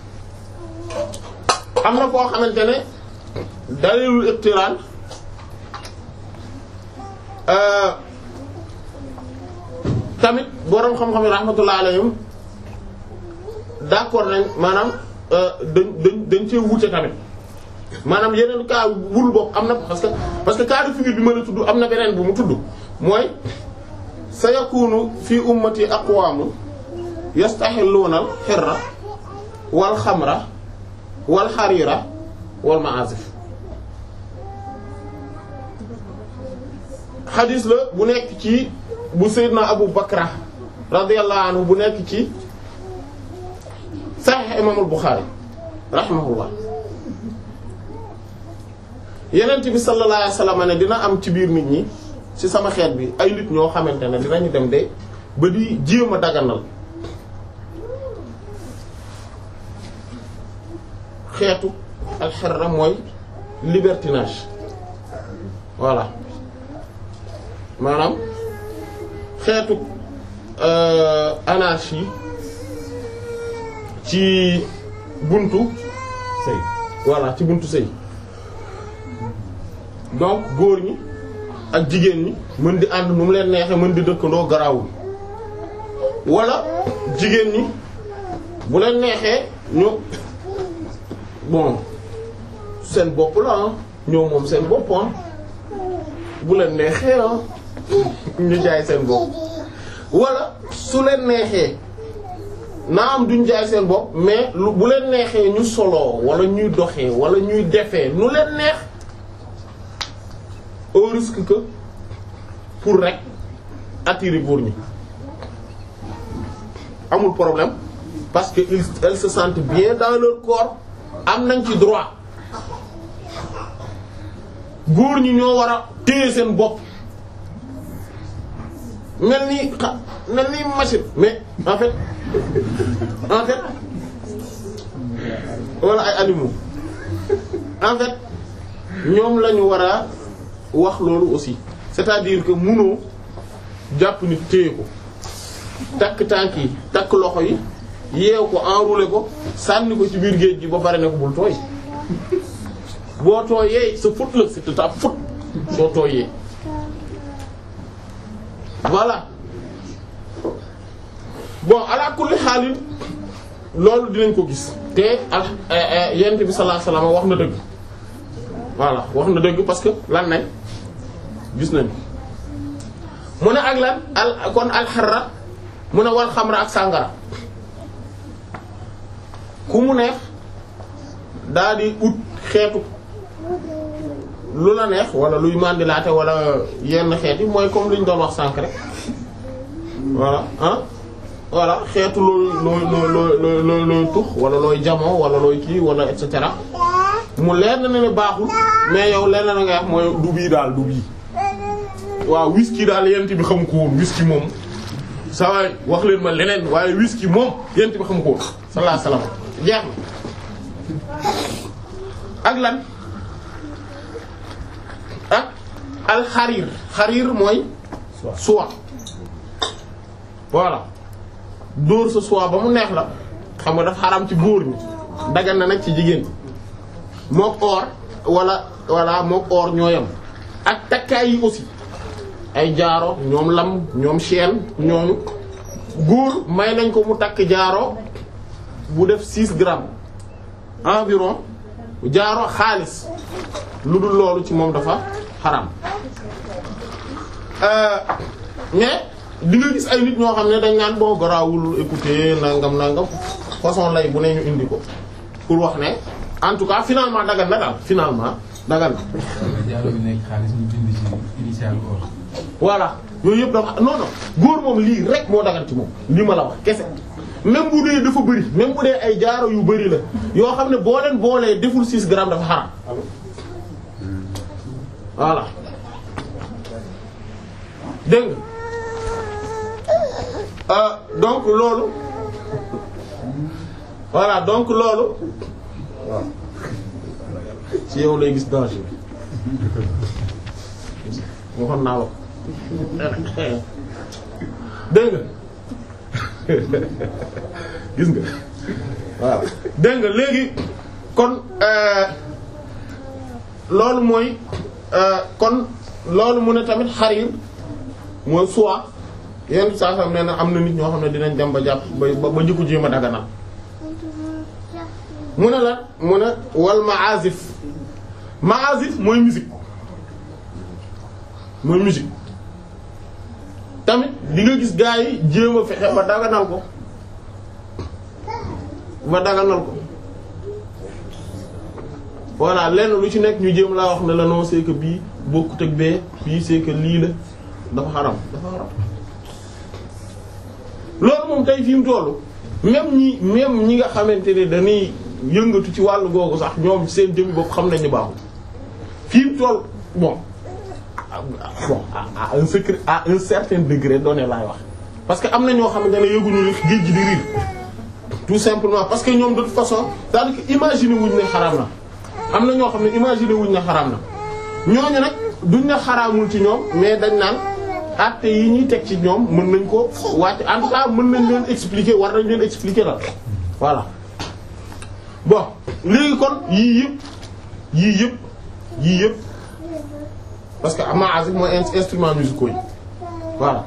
Speaker 2: am na koo xamante ne dalilul iqtiraan tamit boroom xam-xam yi rahmatullah alayhim d'accord nañ maanaam dañ dañ dañ cee wute tamit maanaam yeneen cas wul bopp am na parce que parce que cas de figure bi ma la tudd am na beneen bu mu tudd mooy sa yakunu fi ummati aqwamu yastaxilluuna al xirra wal xamra wal xariira wal maazif xadis la bu nekk ci bu Seydina Abu Bakra radiyallahu anhu bu nekk ci saxiix imaamul Buxaari rahimahullah yenent bi sallallahu alayhi wasallam ne dina am ci biir nit ñi ci sama xeet bi ay nit ñoo xamante ne dinañu dem de ba di jéem a daganal xeetu alxerra mooy libertinage voilà maanaam xeetu anarchie ci buntu
Speaker 3: sëy
Speaker 2: voilà ci buntu sëy donc góor ñi ak jigéen ñi mën di ànd nu mu leen neexee mën di dëkkandoo garaawul wala jigéen ñi bu leen neexee ñu bon seen bopp la ah ñoo moom seen bopp ah bu leen neexee ah ñu jaay seen bopp wala su leen neexee naa am duñ jaay seen bopp mais lu bu leen neexee ñu soloo wala ñuy doxee wala ñuy defee nu leen neex au risque que pour rek attirer góor ñi amul problème parce que ils elles se sentent bien dans leur corps am nañ ci droit góor ñi ñoo war a téye seen bopp mel ni xa mel ni machine mais en fait en fait wala ay animaux en fait ñoom la ñu war a wax loolu aussi c'est-à-dire que munoo jàpp nit téye ko takk tànk yi takk loxo yi yeew ko enrouler ko sànni ko ci biir géej gi ba pare ne ko bul tooy boo tooyee sa faute la c'est ta faute soo tooyee voilà bon ala kulli xaalin loolu dinañ ko gis te al yent bi sallallahu alayhi wasallam wax na dëgg voilà wax na dëgg parce que lan nañ gis nañ mu ne ak lan al kon alxarra mu ne wal xamra ak sàngara ku mu neex daa di ut xeetu lu la neex wala luy mandilaate wala yenn xeet yi mooy comme li ñu doon wax sànk rek voilà ah voilà xeetu looy looy looy looy looy tux wala looy jamoo wala looy kii wala et cetera mu leer na ne baaxul mais yow leer na nga wax mooy du bii daal du bii waaw whisky daal yent bi xam ko woon whisky moom sa waay wax leen ma leneen waaye whisky moom yent bi xam ko woon sallallahu alayhi wasallam jeex na ak lan ak alxariir xariir mooy soie voilà dóor sa soie ba mu neex la xam nga dafa xaram ci góor ñi dagan na nag ci jigéen mook or wala wala mook or ñooyam ak takkaay yi aussi ay jaaro ñoom lam ñoom chaîne ñooñu góor may nañ ko mu takk jaaro bu def 6 grammes environ jaaro xaalis lu dul loolu ci moom dafa xaram mais di nga gis ay nit ñoo xam ne dañ naan boo garaawul écouter nangam nangam façon lay bu ne ñu indi ko pour wax ne en tout cas finalement dagan na daal finalement dagan na.
Speaker 4: jaaro bi nekk xaalis ñu bind ci initial or.
Speaker 2: voilà yooyu yëpp dafa non non góor moom lii rek moo dagan ci moom li ma la wax kese même bu dee dafa bëri même bu dee ay jaaro yu bëri la yoo xam ne boo leen boolee deful 6 grammes dafa xaram voilà dégg nga ah donc loolu voilà donc loolu waaw ci yow lay gis danger waxoon naa la ko dégg nga gis nga voilà dégg nga léegi kon loolu mooy kon loolu mu ne tamit xariir mooy soie yenn saa xam ne na am na nit ñoo xam ne dinañ dem ba jàpp ba ba jikko jéem a daganal mu ne la mu ne wal maazif maazif mooy musique mooy musique tamit di nga gis gaa yi jéem a fexe ba daganal ko ba daganal ko voilà lenn lu ci nekk ñu jéem laa wax ne la non c'est que bii bokkut ak bee bii c'est que lii la dafa xaram dafa xaram loolu moom tey fi mu tollu même ñi même ñi nga xamante ne dañuy yëngatu ci wàllu googu sax ñoom seen jëmmi bopp xam nañ ni baaxul fi mu toll bon bon à un secret à un certain degré donné laay wax parce que am na ñoo xamante ne yëguñu li géej gi di riir tout simplement parce que ñoom de toute façon c'est-à-dire que imaginer wuñ ne xaraam na am na ñoo xam ne imaginer wuñ ne xaraam na ñooñu nag duñ ne xaraamul ci ñoom mais dañ naan actes yi ñuy teg ci ñoom mën nañ ko wàcc en tout cas mën nañ leen expliquer war nañ leen expliquer la voilà bon léegi kon yii yëpp yii yëpp yii yëpp parce que maazif mooy instruments musicaux yi voilà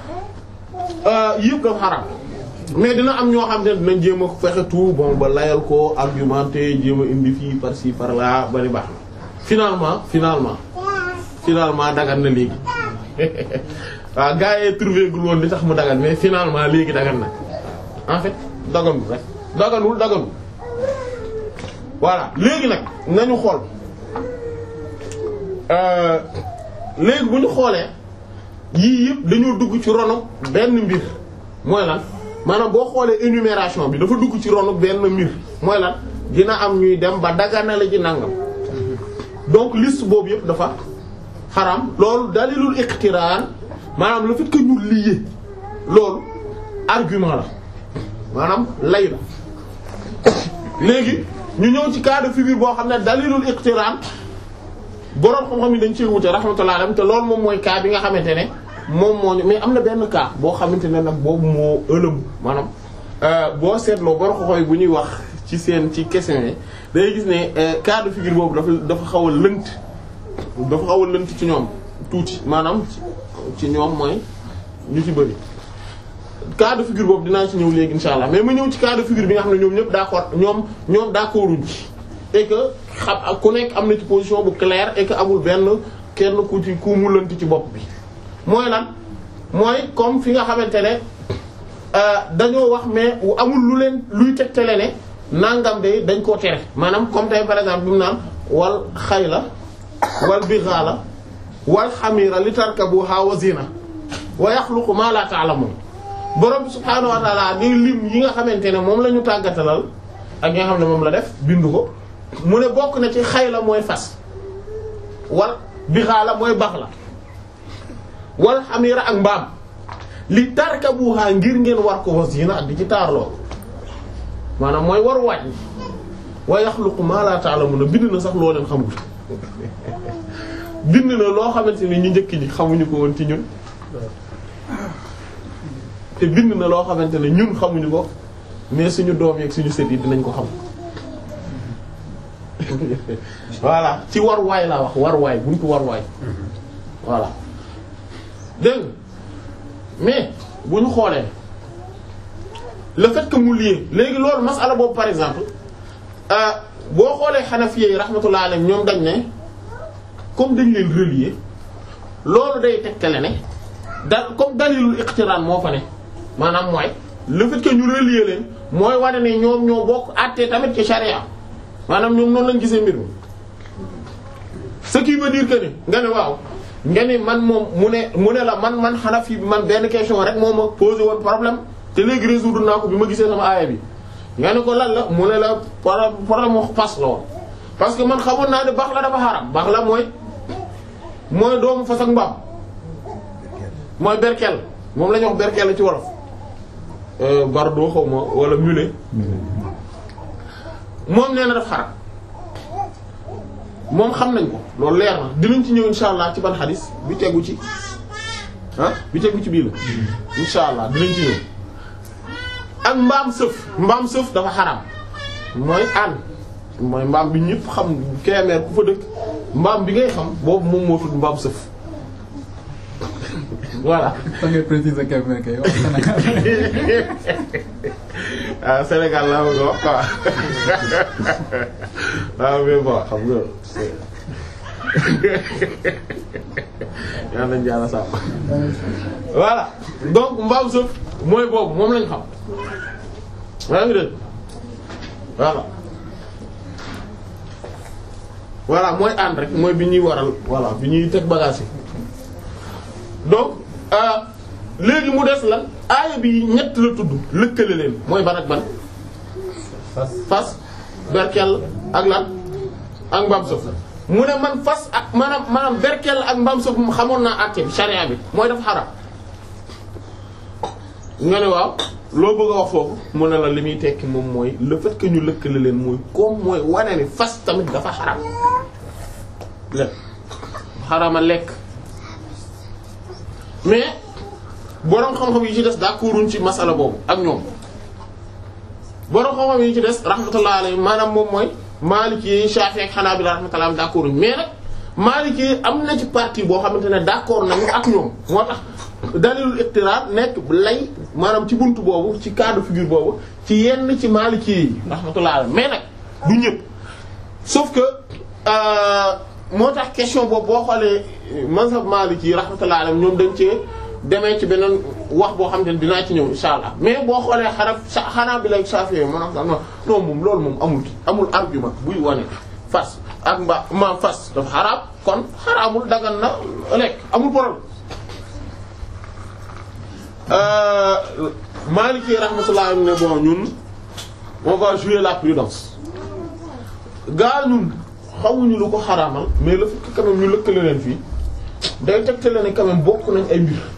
Speaker 2: yëpp dafa xaraam mais dina am ñoo xam ne dinañ jéem a fexe tout bon ba layal ko argumenter jéem a indi fii par ci par là bari baax na finalement finalement finalement dagan na léegi waaw gars yi trouvé gul woon li tax mu dagan mais finalement léegi dagan na en fait daganul rek daganul daganul voilà léegi nag nañu xool léegi bu ñu xoolee yii yëpp dañoo dugg ci ronu benn mbir mooy lan maanaam boo xoolee énumération bi dafa dugg ci ronu benn mbir mooy lan dina am ñuy dem ba daganale ci nangam donc liste boobu yëpp dafa xaram loolu dalilul iqtiraan maanaam le fait que ñu lié loolu argument la maanaam lay la léegi ñu ñëw ci cas de figure boo xam ne dalilul iqtiraan boroom xam-xam yi dañ ci wute rahmatullah alayhi te loolu moom mooy cas bi nga xamante ne moom moo ñu mais am na benn cas boo xamante ne nag boobu moo ëlëm maanaam boo seetloo boroom xam-xam yi bu ñuy wax ci seen ci question yi day gis ne cas de figure boobu dafa dafa xaw a lënt dafa xaw a lënt ci ñoom tuuti maanaam ci ñoom mooy ñu ci bëri cas de figure boobu dinaa ci ñëw léegi insha allah mais ma ñëw ci cas de figure bi nga xam ne ñoom ñëpp d'accord ñoom ñoom d'accorduñ ci et que xam ak ku nekk am na ci position bu claire et que amul benn kenn ku ci ku mu lënt ci bopp bi mooy lan mooy comme fi nga xamante ne dañoo wax mais amul lu leen luy tegtale ne nangam de dañ koo tere maanaam comme tey par exemple bi mu naan wal xayla wal bighala wal xamira li tarkabuha wa zina wa yaxluqu ma la ta'lamun borom bi subhaanahu wa ta'ala di lim yi nga xamante ne moom la ñu tàggatalal ak yi nga xam ne moom la def bindu ko mu ne bokk na ci xayla mooy fas wal bighala mooy bax la wal xamira ak mbaam li tarkabuha ngir ngeen war ko wa zina ak di ci taarloo maanaam mooy war waaj wa yaxluqu ma la ta'lamuna bind na sax loo leen xamul bind na loo xamante ni ñu njëkk ñi xamuñu ko woon ci ñun te bind na loo xamante ne ñun xamuñu ko mais suñu doom yeeg suñu sët yi dinañ ko xam voilà ci war waay laa wax war waay buntu war waay voilà dégg mais bu ñu xoolee le fait que mu lié léegi loolu masala boobu par exemple boo xoolee Hanafi yi rahmatullah alayhim ñoom dañ ne comme dañ leen relier loolu day tegtale ne da comme dalilul iqtiraan moo fa ne maanaam mooy le fait que ñu relier leen mooy wane ne ñoom ñoo bokk àttee tamit ci charia maanaam ñoom noonu lañ gisee mbir mi ce qui veut dire que ne nga ne waaw nga ne man moom mu ne mu ne la man man Hanafi bi man benn question rek moo ma posé woon problème te léegi résoudre naa ko bi ma gisee sama aaya bi nga ne ko lan la mu ne la problème mu fas la woon parce que man xamoon naa ne baax la dafa xaram baax la mooy mooy doomu fas ak mbaam mooy berkel moom la ñuy wax berkel ci wolof bardo xaw ma wala mulet moom nee na daf xaram moom xam nañ ko loolu leer na dinañ ci ñëw insha allah ci ban xadis bi tegu ci ah bi tegu ci bii la insha allah dinañ ci ñëw ak mbaam sëf mbaam sëf dafa xaram mooy ànd mooy mbaam bi ñëpp xam keemeer ku fa dëkk mbaam bi ngay xam boobu moom moo tudd mbaam sëf voilà.
Speaker 4: da ngay préciser keemeer kay wax
Speaker 2: ah Sénégal laa bëgg a wax quoi waaw mais bon xam nga yaa nañ jaara sàmm voilà donc mbaam sëf mooy boobu moom lañ xam yaa ngi dégg voilà voilà mooy ànd rek mooy bi ñuy waral voilà bi ñuy teg bagage yi donc léegi mu des lan aaya bi ñett la tudd lëkkale leen mooy ban ak ban
Speaker 3: fas
Speaker 2: fas berkel ak lan ak mbaam sëf mu ne man fas ak maanaam maanaam berkel ak mbaam sëf mu xamoon naa àtte bi charia bi mooy def xaram nga ne waaw loo bëgg a wax foofu mu ne la li muy tekki moom mooy le fait que ñu lëkkale leen mooy comme mooy wane ni fas tamit dafa xaram lekk xarama lekk mais boroom xam-xam yi ci des d'accorduñ ci masala boobu ak ñoom boroom xam-xam yi ci des rahmatullah alayhi maanaam moom mooy Maliki yi Shafi'i ak Hanabila rahmatullah d'accorduñ mais nag Maliki yi am na ci partie boo xamante ne d'accord nañu ak ñoom moo tax dalilul iqtirar nekk lay maanaam ci buntu boobu ci cas de figure boobu ci yenn ci Maliki yi rahmatullah alayhi mais nag du ñëpp sauf que moo tax question boobu boo xoolee mazhab Maliki yi rahmatullah alayhi ñoom dañ cee demee ci beneen wax boo xam ne dinaa ci ñëw insha allah mais boo xoolee xanaa xanaa bi lay Shafi'i maanaam sax non moom loolu moom amul amul argument buy wane fas ak mba ma fas dafa xaraam kon xaraamul dagan na lekk amul problème. Maliki rahmatullah ne bon ñun on va jouer la prudence gaa ñun xamuñu lu ko xaraamal mais le fait que quand même ñu lëkkale leen fii day tegtale ne quand même bokk nañ ay mbir.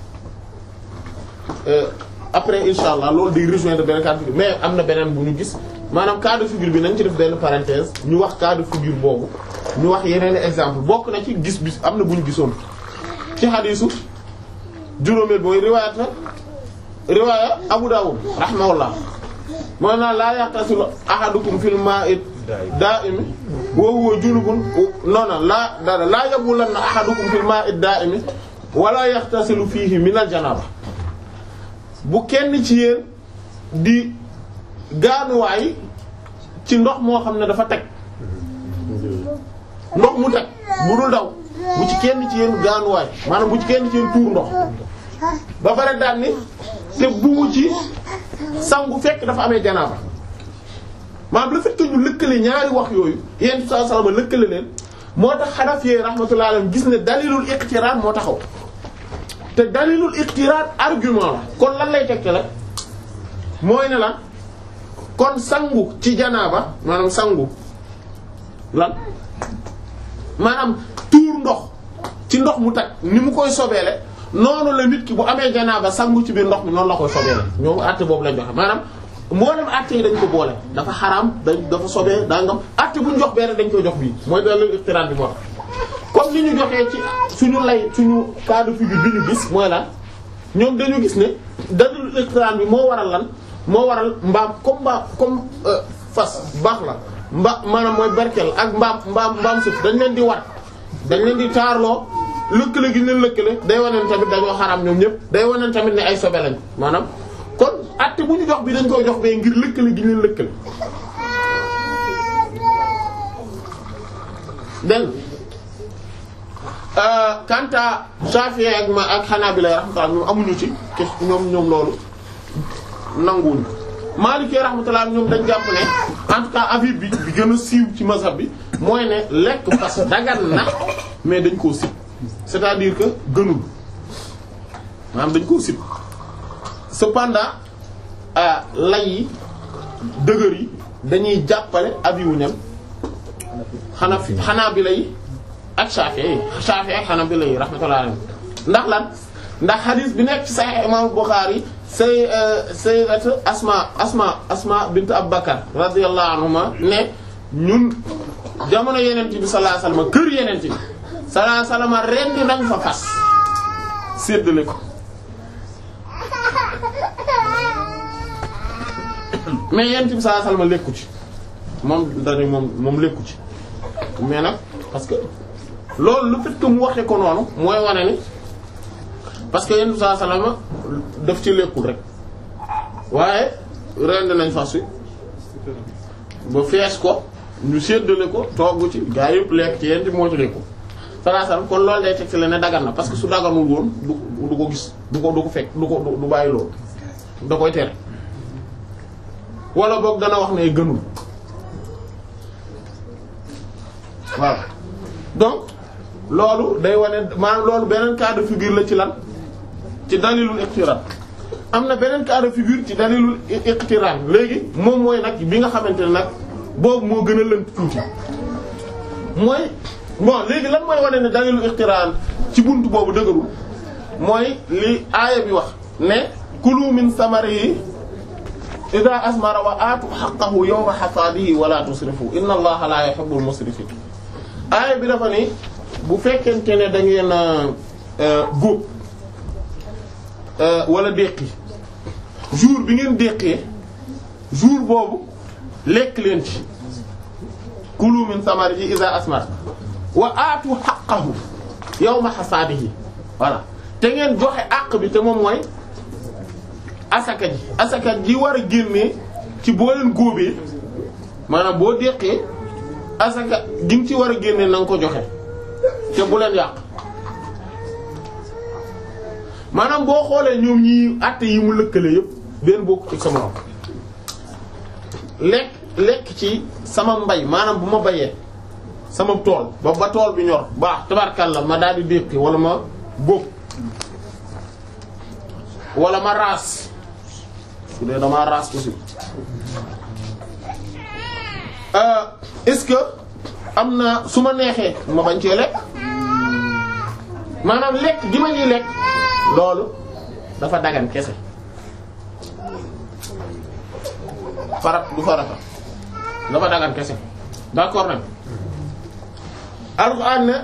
Speaker 2: après insha allah loolu day rejoindre benn cas de figure mais am na beneen bu ñu gis maanaam cas de figure bi nañ ci def benn parenthèse ñu wax cas de figure boobu ñu wax yeneen exemple bokk na ci gis bis am na bu ñu gisoon ci xadiisu juróomeel mooy riwaayat na riwaaya Abu Dawud rahimahullah moo naa laa yaqtasilu ahadukum fil ma'i da'imi wa huwa junubun non non laa dara laa yabulanna ahadukum fil ma'i da'imi wala yaxtasilu fiihi min al janaba bu kenn ci yéen di gaanuwaay ci ndox moo xam ne dafa teg ndox mu teg bu dul daw bu ci kenn ci yéen gaanuwaay maanaam bu ci kenn ci yéen tuur ndox ba pare daal ni te bu mu ci sangu fekk dafa amee janaaba maanaam le fait que ñu lëkkale ñaari wax yooyu yéen saa salama lëkkale leen moo tax Hanafi rahmatullahi alayhim gis ne dalilul iqtiraan moo taxaw te dalilul iqtiraan argument la kon lan lay tegte la mooy ne lan kon sangu ci janaaba maanaam sangu lan maanaam tuur ndox ci ndox mu tag ni mu koy sobeele noonu la nit ki bu amee janaaba sangu ci biir ndox mi noonu la koy sobeele ñoom àtte boobu lañ joxe maanaam mboolem àtte yi dañ ko boole dafa xaraam dañ dafa sobee dangam àtte bu ñu jox benn dañ koy jox bii mooy dalil iqtiraan bi moo tax comme ni ñu joxee ci suñu lay suñu cas de figure bi ñu gis mooy lan ñoom dañu gis ne dalil iqtiraan bi moo waral lan moo waral mbaam comme mbaam comme fas baax la mba maanaam mooy berkel ak mbaam mbaam mbaam suuf dañ leen di war dañ leen di taarloo lëkkale gi ñu leen lëkkale day wane tamit dañoo xaraam ñoom ñëpp day wane tamit ne ay sobe lañ maanaam kon atte bu ñu jox bi dañ koy jox bee ngir lëkkale gi ñu leen lëkkale den kanta Shafi'i ak ma ak Hanabila rahmatullah ñoom amuñu ci ke ñoom ñoom loolu nanguwuñu Maliki rahmatullah ñoom dañ jàpp ne en tout cas avis bi bi gën a siiw ci mazhab bi mooy ne lekk fas dagan na mais dañ koo sib c'est-à-dire que gënul maanaam dañ koo sib cependant lay yi dëgër yi dañuy jàppale avis wu ñam xanaa fi xanaa bi lay ak Shafi'i Shafi'i ak xanaa bi lay rahmatullah alayhi ndax lan ndax hadith bi nekk ci Sahih Imam Bukhari say sayyidatu Asma Asma Asma bint Abu Bakar radiyallahu anhuma ne ñun jamono yeneen bi sallallahu alayhi wasallam kër yeneen bi sallallahu alayhi wasallam rendi nañ fa fas séddale ko mais yeneen bi sallallahu alayhi wasallam lekku ci moom dañu moom moom lekku ci mais nag parce que loolu le fait que mu waxe ko noonu mooy wane ni parce que yenn saa salama daf ci lekkul rek waaye rend nañ fas wi ba fees ko ñu séddale ko togg ci gaa yëpp lekk ci yenn ci moo ci lekku salaa salam kon loolu day teg ci la ne dagan na parce que su daganul woon du du ko gis du ko du ko fekk du ko du bàyyi loolu da koy tere wala boog dana wax ne gënul waaw donc loolu day wane maanaam loolu beneen cas de figure la ci lan ci dalilul iqtiran am na beneen cas de figure ci dalilul iqtiran léegi moom mooy nag bi nga xamante ne nag boobu moo gën a lënt tuuti mooy bon léegi lan mooy wane ne dalilul iqtiran ci buntu boobu dëgërul mooy li aaya bi wax ne kulu min samarihi idha asmara wa aatu haqqahu yawma hasadihi wa la tusrifu inna allaha la yuhibbul musrifin aaya bi dafa ni bu fekkente ne da ngeen góob wala déqi jour bi ngeen déqee jour boobu lekk leen ci kulu min samarihi iza asmar wa aatu haqqahu yawma hasadihi voilà te ngeen joxe àq bi te moom mooy asaka ji asaka ji war a génnee ci boo leen góobee maanaam boo déqee asaka gi nga ci war a génnee na nga ko joxe te bu leen yàq maanaam boo xoolee ñoom ñi àtte yi mu lëkkale yépp benn bokk ci sama lekk lekk ci sama mbay maanaam bu ma bayee sama tool ba ba tool bi ñor baax tabarkalla ma daal di déqi wala ma góob wala ma raas su dee damaa raas aussi est-ce que am na su ma neexee ma bañ cee lekk maanaam lekk gi ma ñuy lekk loolu dafa dagan kese farat du farata dafa dagan kese d'accord nag alxuraan ne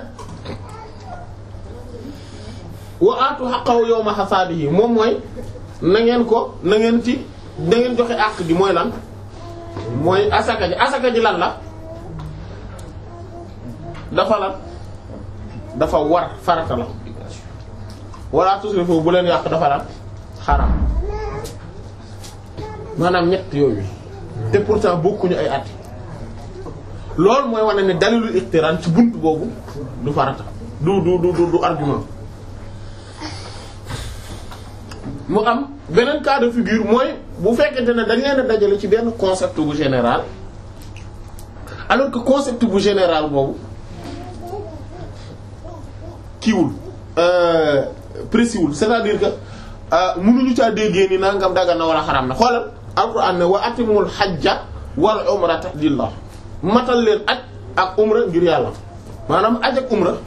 Speaker 2: wa aatu haqqahu yawma hasaadihi moom mooy na ngeen ko na ngeen ci na ngeen joxe àq gi mooy lan mooy asaka ji asaka ji lan la dafa lan dafa war farata la wala tusrifu bu leen yàq dafa lan xaram maanaam ñett yooyu te pourtant bokkuñu ay at loolu mooy wane ne dalilul iqtiraan ci bunt boobu du farata du du du du argument mu am beneen cas de figure mooy bu fekkente ne dañ leen a dajale ci benn concept bu général alors que concept bu général boobu kiiwul précis wul c'est-à-dire que mënuñu caa déggee ni nangam dagan na wala xaraam na xoolal alquran ne wa atimul hajja wal umrata lillah matal leen aj ak umra ngir yàlla maanaam aj ak umra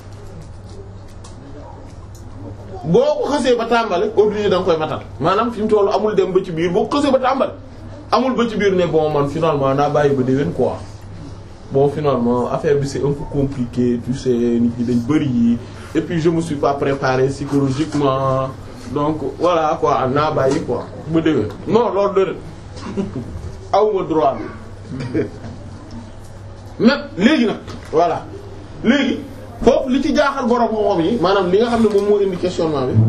Speaker 2: boo ko xësee ba tàmbali obligé da nga koy matal maanaam fi mu tollu amul dem ba ci biir boo ko xësee ba tàmbali amul ba ci biir ne bon man finalement naa bàyyi ba déwén quoi bon finalement affaire bi c'est un peu compliqué tu sais nit ñi dañ bëri yi et puis je me suis pas préparé psychologiquement donc voilà quoi naa bàyyi quoi ba déwén non loolu dëgg awma droit bi même léegi nag voilà léegi foofu li ci jaaxal borom xam-xam yi maanaam li nga xam ne moom moo indi questionnement bi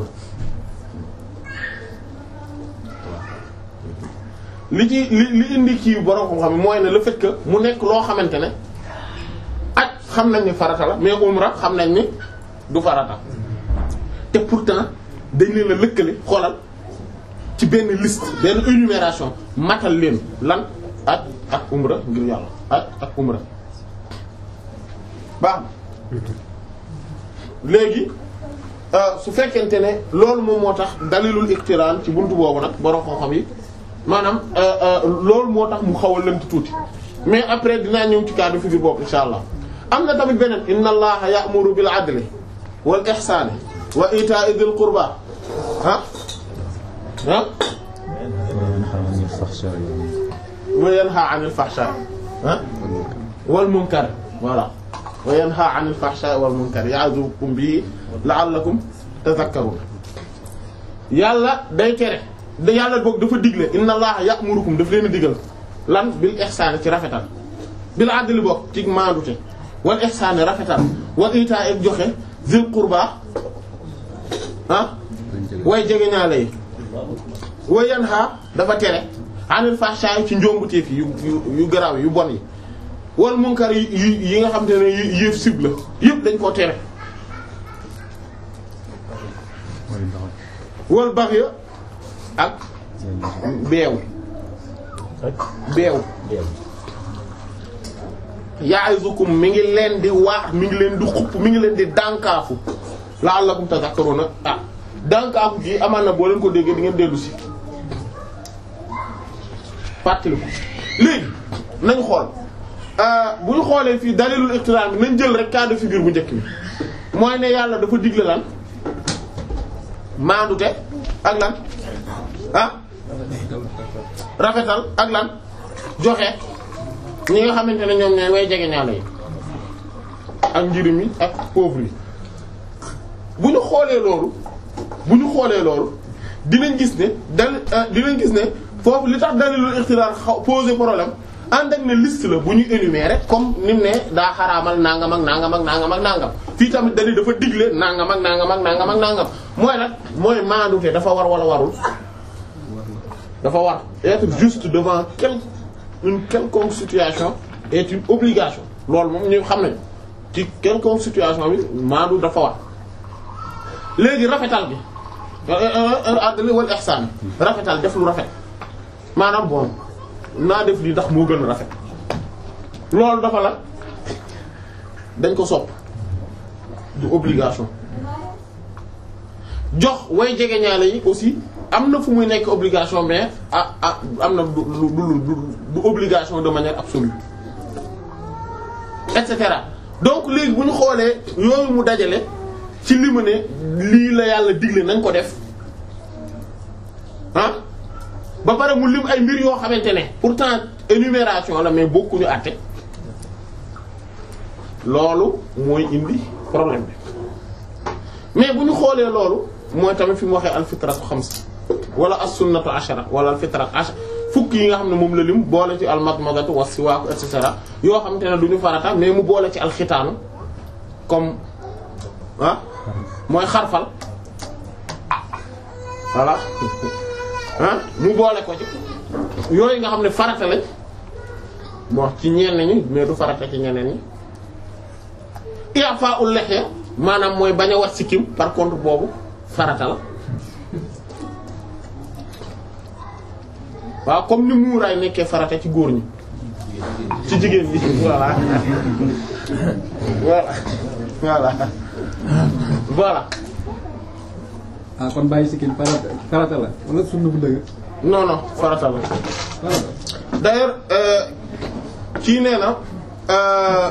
Speaker 2: li ci li li indi kii borom xam-xam yi mooy ne le fait que mu nekk loo xamante ne aj xam nañ ni farata la mais umra xam nañ ni du farata te pourtant dañ leen a lëkkale xoolal ci benn liste benn énumération matal leen lan aj ak umra ngir yàlla aj ak umra baax léegi su fekkente ne loolu moom moo tax dalilul iqtiraan ci buntu boobu nag borom xam-xam yi maanaam loolu moo tax mu xaw a lënt tuuti mais après dinaa ñëw ci cas de figure boobu insha allah am na tamit beneen inna allaha ya'muru bil adli wal ihsani wa ita'i dhil qurba ah ah wa yanha 'anil fahsha'i ah wal munkar voilà wa yanha 'anil fahsha'i wal munkar ya'zukum bihi la'allakum tadhakkarun yàlla day tere da yàlla boog dafa digle inna allaha ya'murukum daf leen a digal lan bil ihsani ci rafetal bil adli boog ci maandute wal ihsani rafetal wa ita'i ak joxe zil qurba ah way jege ñaale yi wa yanha dafa tere anil fahsha'i ci njombuteef yu yu yu garaaw yu bon yi wal munkar yi yi nga xam te ne yëf sib la yëpp dañ koo tere wal baghy ak beew beew ya'izukum mi ngi leen di waax mi ngi leen di xupp mi ngi leen di dànkaafu la'allakum tadhakkaruna ah dànkaafu gi amaan na boo leen ko déggee di ngeen dellu si fàttali ko léegi nañ xool bu ñu xoolee fii dalilul iqtiran bi nañ jël rek cas de figure bu njëkk bi mooy ne yàlla dafa digle lan maandute ak lan ah rafetal ak lan joxe ñi nga xamante ne ñoom ñooy way jege ñaala yi ak njirim yi ak pauvre yi bu ñu xoolee loolu bu ñu xoolee loolu dinañ gis ne dal dinañ gis ne foofu li tax dalilul ixtiraar xaw poser problème ànd ak ne liste la bu ñu énumérer comme ni mu ne daa xaraamal nangam ak nangam ak nangam ak nangam fii tamit dalil dafa digle nangam ak nangam ak nangam ak nangam mooy nag mooy maandute dafa war wala warul dafa war être juste devant quel une quelconque situation est une obligation loolu moom ñu xam nañ ci quelconque situation bi maandu dafa war léegi rafetal bi adli wal ihsan rafetal def lu rafet maanaam bon naa def lii ndax moo gën a rafet loolu dafa la dañ ko sopp du obligation jox way jege ñaale yi aussi am na fu muy nekk obligation mais ah ah am na du du du du obligation de manière absolue et cetera donc léegi bu ñu xoolee yooyu mu dajale ci li mu ne lii la yàlla digle nañ ko def ah ba pare mu lim ay mbir yoo xamante ne pourtant énumération la mais bokkuñu àtte loolu mooy indi problème bi mais bu ñu xoolee loolu mooy tamit fi mu waxee alfitratu xams wala as-sunnatu ashara wala alfitrat ashara fukk yi nga xam ne moom la lim boole ci almadmadatu wa siwaaku et cetera yoo xamante ne du ñu farata mais mu boole ci alxitaanu comme ah mooy xarfal voilà ah mu boole ko ci yooyu nga xam ne farata lañ moo ci ñenn ñi mais du farata ci ñeneen ñi i'fa'ul lihya maanaam mooy bañ a wat sikkim par contre boobu farata la waaw comme ni muuraay nekkee farata ci góor ñi ci jigéen ñi voilà voilà voilà voilà
Speaker 4: ah kon bàyyi sikkim farata farata la wala sunna bu dëgg
Speaker 2: non non farata la
Speaker 4: farata
Speaker 2: d'ailleurs euh, kii nee na euh,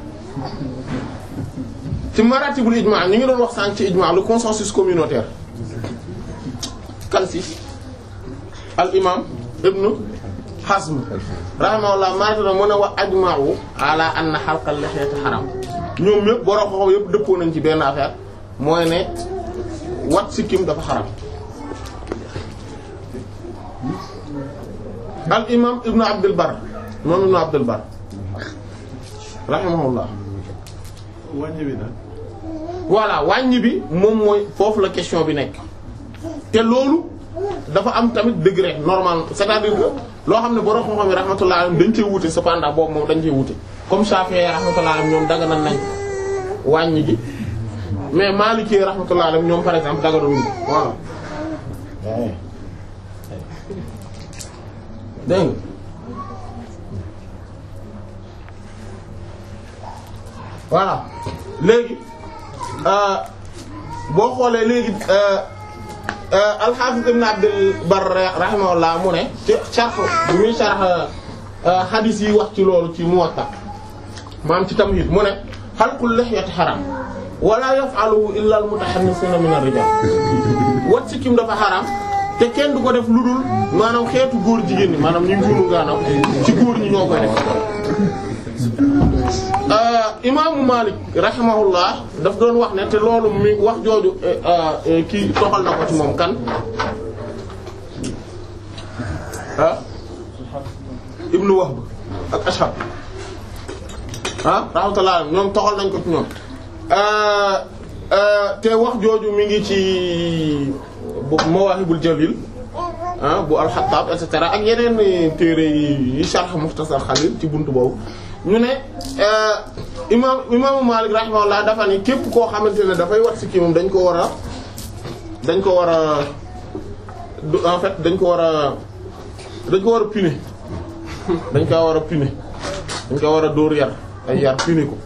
Speaker 2: ci maratibul ijma ñu ngi doon wax sànq ci ijma le consensus communautaire kan si al imam ibnu Hazm rahimahullah maratib na mu ne wa ajma'u ala anna halqal lihyati haram ñoom ñëpp borom xoxo yëpp dëppoo nañ ci benn affaire mooy ne wat sikkim dafa xaram al imam ibnu abdul bar moom ibnu abdul bar rahimahullah
Speaker 1: wàññi bi nag.
Speaker 2: voilà wàññi bi moom mooy foofu la question bi nekk te loolu dafa am tamit degré normal c'est-à-dire que loo xam ne borom xam-xam yi rahmatullah alayhim dañ cee wute cependant boobu moom dañ cee wute comme Shafi'i rahmatullah alayhim ñoom daganal nañ wàññi gi mais Maliki rahmatullah alayhim ñoom par exemple daganal voilà dégg nga voilà léegi euh, boo xoolee léegi euh, euh, al-Hafiz Ibn Abdul Barr rahimahullah mu ne ci sharh bi muy sharh hadith yi wax ci loolu ci Muwatta maam ci Tamhid mu ne halqul lihyati haram wala yaf'aluhu illa al-mutahannithuna min ar-rijal wat sikkim dafa haram te kenn du ko def lu dul maanaam xeetu góor jigéen ñi maanaam ñu ngunu ngaanaw ci góor ñi ñoo koy def imaamu Malik rahimahullah daf doon wax ne te loolu mi wax jooju kii toxal na ko ci moom kan ah ibnu Wahb ak Ashab ah rahmatullah ñoom toxal nañ ko ci ñoom te wax jooju mi ngi ci bu Mawahibul Jalil ah bu al-Khattab et cetera ak yeneen téere yi yi sharh Mukhtasar Khalil ci buntu boobu ñu ne imaam imaamu Malik rahimahullah dafa ni képp koo xamante ne dafay wat sikki moom dañ ko war a dañ ko war a en fait dañ ko war a dañ ko war a puni dañ ko war a puni dañ ko war a dóor yar ay yar puni ko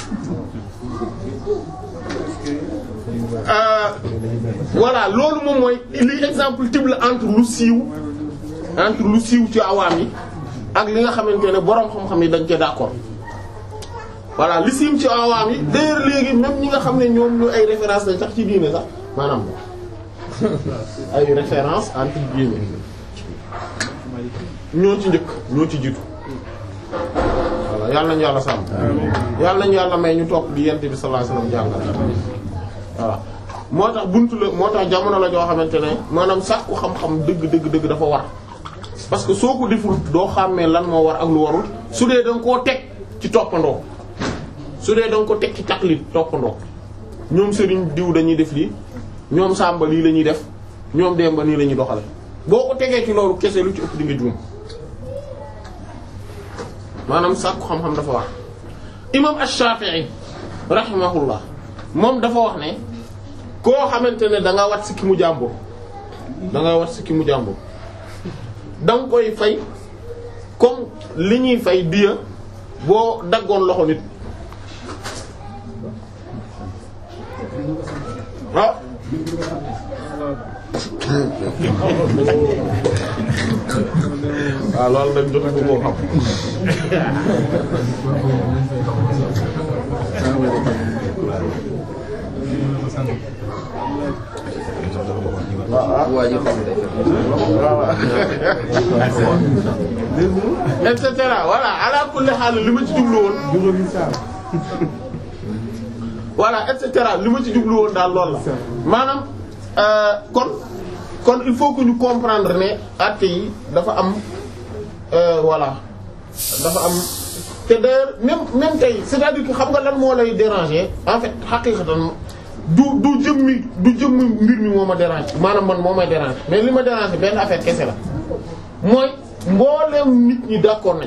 Speaker 2: voilà loolu moom mooy li exemple type la entre lu siiw entre lu siiw ci awaam yi ak li nga xamante ne boroom xam-xam yi dañ cee d'accord voilà li siiw ci awaam yi d'ailleurs léegi même ñi nga xam ne ñoom ñu ay référence lañ sax ci diine sax maanaam ay référence entre diine ñoo ci njëkk ñoo ci jiitu voilà yàlla nañu yàlla sàmm yàlla nañu yàlla may ñu topp di yent bi sallallahu alayhi wasallam jàngal voilà moo tax buntu la moo tax jamono la joo xamante ne maanaam sàkku xam-xam dëgg dëgg dëgg dafa war parce que soo ko deful doo xàmmee lan moo war ak lu warul su dee da nga koo teg ci toppandoo su dee da nga ko teg ci taqlid toppandoo ñoom sëriñ diw dañuy def lii ñoom sàmba lii la ñuy def ñoom demba nii la ñuy doxale boo ko tegee ci loolu kese lu ci ëpp di nga juum maanaam sàkku xam-xam dafa war imam Ash-Shafi'i rahimahullah moom dafa wax ne koo xamante ne da nga wat si ki mu jàmbur da nga wat si ki mu jàmbur da nga koy fay comme li ñuy fay diya boo daggoon loxo nit ah waaw loolu nag jotu ko koo xam et cetera voilà ala kulli xaal li ma ci jublu woon
Speaker 1: juróomi saal.
Speaker 2: voilà et cetera li ma ci jublu woon daal loolu la maanaam euh, kon kon il faut que ñu comprendre ne actes yi dafa am euh, voilà dafa am te d'ailleurs même même tey c'est-à-dire que xam nga lan moo lay déranger en fait xaqiiqatan du du jëmmi du jëmmi mbir mi moo ma déranger maanaam man moo may déranger mais li ma déranger benn affaire kese la mooy mbooleem nit ñi d'accord nañ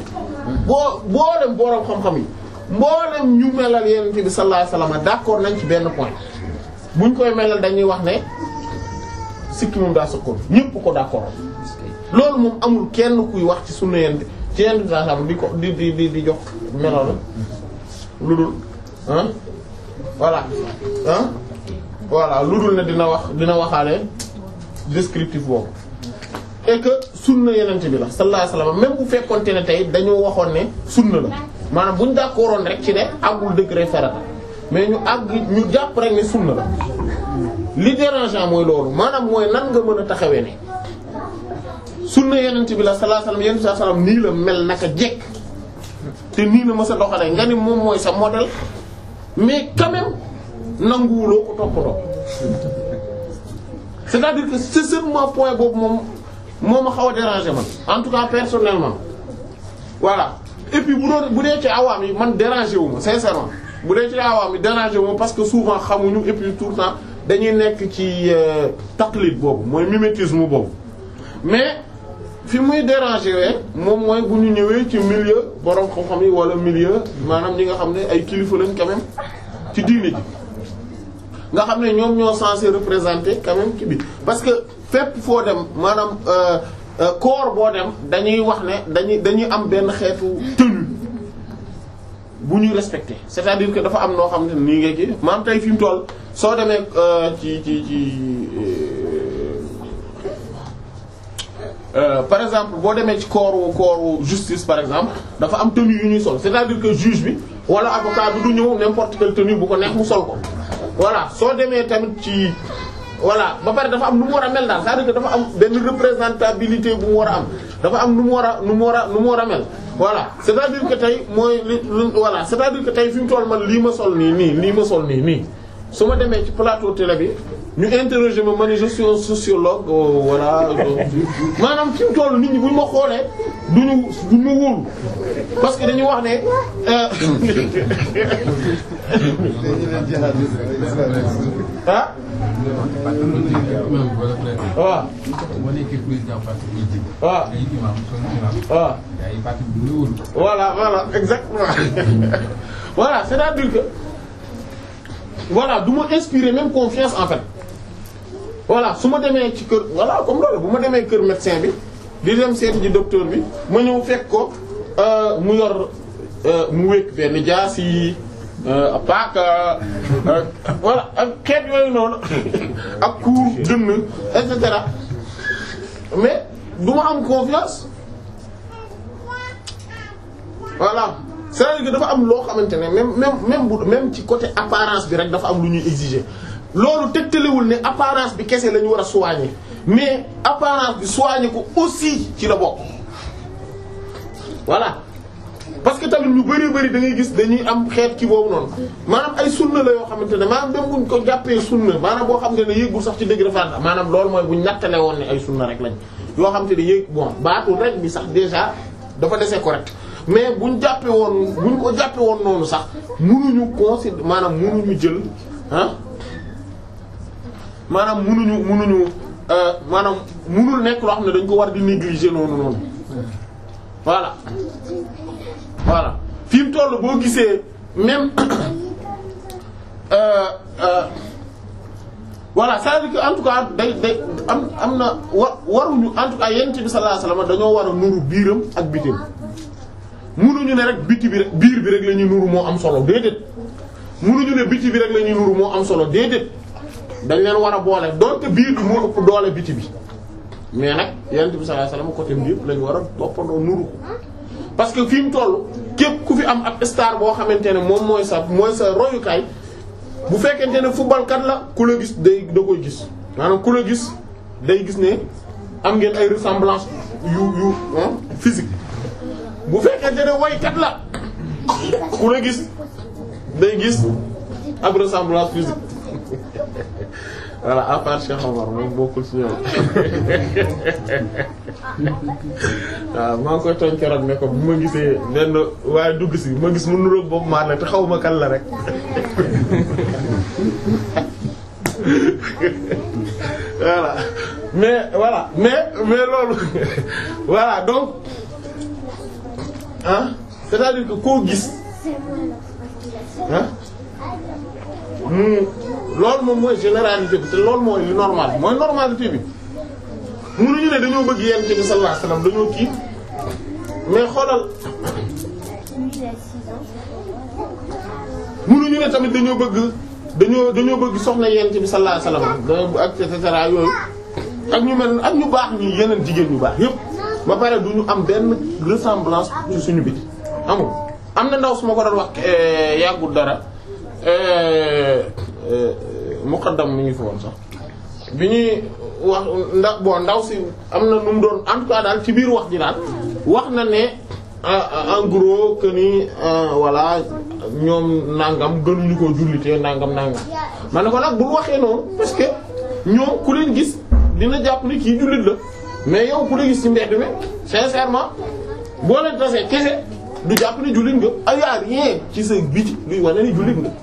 Speaker 2: boo mboolem boroom xam-xam yi mboolem ñu melal Yonent bi sallallahu alayhi wasallam d'accord nañ ci benn point buñ koy melal dañuy wax ne sikki moom daa sëkkoon ñépp ko d'accord loolu moom amul kenn kuy wax ci sunna Yonent ci Yonent bi sallallahu alayhi wasallam di ko di di di di jox melal la lu dul ah voilà ah voilà lu dul ne dina wax dina waxaale descriptif boobu et que sunna yenente bi la sallallahu alayhi wasallam même bu fekkonte ne tey dañoo waxoon ne sunna la maanaam bu ñu d'accordoon rek ci ne àggul degré farata mais ñu àgg ñu jàpp rek ne sunna la li dérangeant mooy loolu maanaam mooy nan nga mën a taxawee ne sunna yenente bi la sallallahu alayhi wasallam yenente sallallahu alayhi wasallam nii la mel naka jekk te nii la ma sa doxalee nga ni moom mooy sa modèle mais quand même nanguwuloo ko toppatoo c'est-à-dire que c'est seulement point boobu moom moo ma xaw a déranger man en tout cas personnellement voilà et puis bu doon bu dee ci awaam yi man déranger wu ma sincèrement bu dee ci awaam yi déranger wu ma parce que souvent xamuñu et puis tout le temps dañuy nekk ci taqlid boobu mooy mimétisme boobu mais fi muy déranger wee moom mooy bu ñu ñëwee ci milieu borom xam-xam yi wala milieu maanaam ñi nga xam ne ay kilifa lañ quand même ci diine ji nga xam ne ñoom ñoo censé représenter quand même ki bi parce que fépp foo dem maanaam corps boo dem dañuy wax ne dañuy dañuy am benn xeetu tenue bu ñuy respecter c'est-à-dire que dafa am noo xam ne nii nga kii maanaam tey fi mu toll soo demee ci ci ci Euh, par exemple boo demee ci corps corps justice par exemple dafa am tenue yu ñuy sol c'est-à-dire que juge bi wala avocat bi du ñëw n'importe quelle tenue bu ko neex mu sol ko voilà soo demee tamit ci voilà ba pare dafa am nu mu war a mel daal c'est-à-dire que dafa am benn représentabilité bu mu war a am dafa am nu mu war a nu mu war a nu mu war a mel voilà c'est-à-dire que tey mooy li voilà c'est-à-dire que tey fi mu toll man lii ma sol nii nii lii ma sol nii nii su ma demee ci plateau télé bi ñu interroger ma ma ne je suis un sociologue voilà maanaam fi mu toll nit ñi bu ñu ma xoolee duñu duñu ma wóolu parce que dañuy wax ne ah waaw
Speaker 5: boo nekkee président parti politique.
Speaker 2: waaw
Speaker 5: ay imam son imam.
Speaker 2: waaw
Speaker 5: ay parti bu ñu wóolu.
Speaker 2: voilà voilà exactement voilà c'est-à-dire que voilà du ma inspirer même confiance en fait voilà su ma demee ci kër voilà comme loolu bu ma demee kër médecin bi di dem seeti ji docteur bi ma ñëw fekk ko euh, mu yor euh, mu wékk benn jaas yi euh, paaka voilà ak xeet yooyu noonu ak kuur dënn et cetera mais du ma am confiance voilà c'est-à-dire que dafa am loo xamante ne même même même bu même ci côté apparence bi rek dafa am lu ñuy exiger loolu tegtalewul ne apparence bi kese la ñu war a soigner mais apparence bi soigner ko aussi ci la bokk voilà parce que tamit ñu bari bari da ngay gis dañuy am xeet ci boobu noonu maanaam ay sunna la yoo xamante ne maanaam même buñ ko jàppee sunna maanaam boo xam ne ne yéegul sax ci degré farata maanaam loolu mooy buñ nattale woon ne ay sunna rek lañ yoo xam te ne yéeg bon baatul rek bi sax déjà dafa dese correct mais buñ jàppee woon buñ ko jàppee woon noonu sax munuñu considérer maanaam munuñu jël ah maanaam munuñu munuñu maanaam munul nekk loo xam ne dañ ko war di négliger noonu noonu voilà voilà fi mu toll boo gisee même euh, euh, voilà c'est-à-dire que en tout cas day day am am na wa waruñu en tout cas yonent bi sallallahu alayhi wasallam dañoo war a nuru biiram ak bitim munuñu ne rek biti bi rek biir bi rek la ñuy nuru moo am solo déedéet munuñu ne biti bi rek la ñuy nuru moo am solo déedéet dañ leen war a boole donte biir bi moo ëpp doole biti bi mais nag yonent bi sallallahu alayhi wasallam côté bi yëpp la ñu war a toppandoo nuru parce que fi mu toll képp ku fi am ab star boo xamante ne moom mooy sa mooy sa royukaay bu fekkente ne football kat la ku la gis day da koy gis maanaam ku la gis day gis ne am ngeen ay ressemblance yu yu physique bu fekkente ne waykat la ku la gis day gis ab ressemblance physique voilà à part Cheikh Omar moom bokkul ci ñoom waaw maa ngi koy tooñ keroog ne ko bu ma gisee benn waaye dugg si ma gis mu nuroog boobu maa la te xaw ma kan la rek voilà mais voilà mais mais loolu voilà donc ah c'est-à-dire que koo gis ah mu loolu moom mooy généralité bi te loolu mooy li normal mooy normalité bi mënuñu ne dañoo bëgg yonent bi sallallahu alayhi wasallam dañoo kii mais xoolal mënuñu ne tamit dañoo bëgg dañoo dañoo bëgg soxna yonent bi sallallahu alayhi wasallam da ak et cetera yooyu ak ñu mel ak ñu baax ñi yeneen jigéen ñu baax yépp ba pare du ñu am benn ressemblance ci suñu biti amul am na ndaw su ma ko doon wax yàggul dara muqaddam mi ngi fi woon sax bi ñuy wax ndax bon ndaw si am na nu mu doon en tout cas daal ci biir wax ji daal wax na ne en gros que ni voilà ñoom nangam gënuñu ko jullitee nangam nangam ma ne ko nag bul waxee noonu parce que ñoom ku leen gis dina jàpp ni kii jullit la mais yow ku la gis ci mbedd mi sincèrement boo leen tasee kese du jàpp ni jullit nga ay yaa rien ci sa biti luy wane ni jullit nga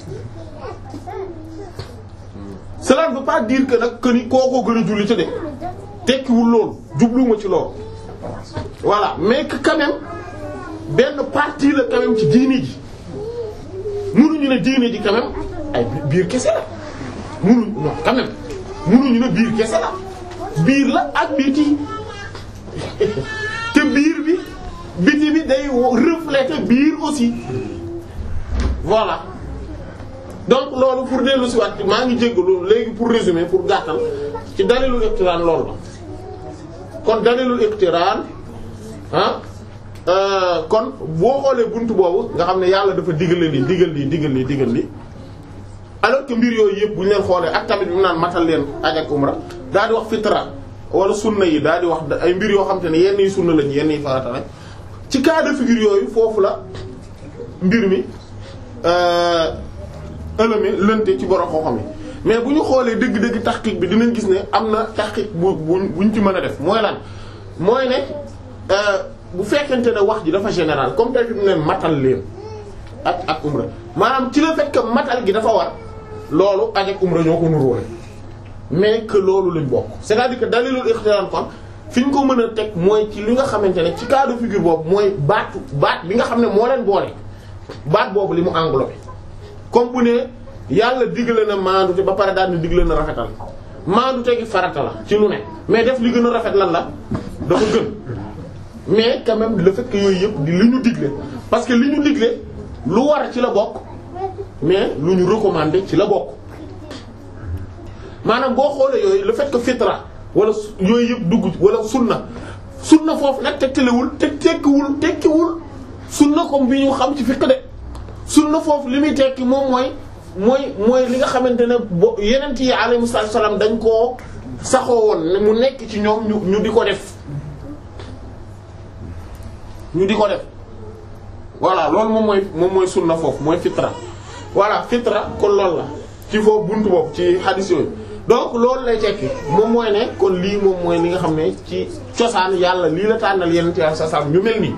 Speaker 2: cela ne veut pas dire que nag que ni kookoo gën a jullite de tekkiwul loolu jubluwuma ci loolu voilà mais que quand même benn partie la quand même ci diini ji mënuñu ne diini ji quand même ay biir kese la mënuñu non quand même mënuñu ne biir kese la biir la ak biti te biir bi biti bi day refléter biir aussi voilà donc loolu pour dellu si waat maa ngi jéggalu léegi pour résumer pour gàttal ci dalilul iqtiraan loolu la kon dalilul iqtiraan ah kon boo xoolee buntu boobu nga xam ne yàlla dafa digal lii digal lii digal lii digal lii alors que mbir yooyu yëpp bu ñu leen xoolee ak tamit bi mu naan matal leen aj ak umra daal di wax fitra wala sunna yi daal di wax ay mbir yoo xam te ne yenn yi sunna lañ yenn yi farata lañ ci cas de figure yooyu foofu la mbir mi ëlëme lënte ci borom xoo xam yi mais bu ñu xoolee dëgg-dëgg taxqiq bi dinañ gis ne am na taxqiq bu bu buñ ci mën a def mooy lan mooy ne bu fekkente ne wax ji dafa général comme tey fi mu ne matal leen ak ak umra maanaam ci le fait que matal gi dafa war loolu aj ak umra ñoo ko nuróole mais que loolu lañ bokk c'est-à-dire que dalilul ikhtiran kon fi ñu ko mën a teg mooy ci li nga xamante ne ci cas de figure boobu mooy baatu baat bi nga xam ne moo leen boole baat boobu li mu englobé comme bu ne yàlla digle na maandu te ba pare daal di digle na rafetal maandu te gi farata la ci lu ne mais def li gën a rafet lan la dafa gën mais quand même le fait que yooyu yëpp di li ñu digle parce que li ñu digle lu war ci la bokk mais lu ñu recommandé ci la bokk maanaam boo xoolee yooyu le fait que fitra wala yooyu yëpp dugg wala sunna sunna foofu nag tegtalewul te tekkiwul tekkiwul sunna comme bi ñu xam ci fiqh de sunna foofu li muy tekki moom mooy mooy mooy li nga xamante ne bo yeneen yi alayhi salaam dañ koo saxoo woon ne mu nekk ci ñoom ñu ñu di ko def ñu di ko def voilà loolu moom mooy moom mooy sunna foofu mooy fitra voilà fitra kon loolu la ci foofu buntu boobu ci hadith yooyu donc loolu lay tekki moom mooy ne kon lii moom mooy li nga xam ne ci cosaan yàlla lii la tànnal yeneen ci sa sam ñu mel nii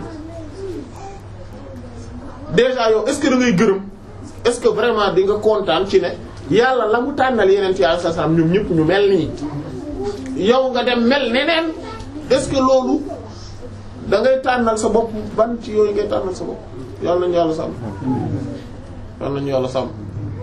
Speaker 2: déjà yow est-ce que da ngay gërëm est-ce que vraiment di nga kontaan ci ne yàlla la mu tànnal yeneen ci sa sam ñoom ñëpp ñu mel nii yow nga dem mel neneen est-ce que loolu da ngay tànnal sa bopp ban ci yooyu ngay tànnal sa bopp yàlla nañu yàlla sàmm yàlla nañu yàlla sàmm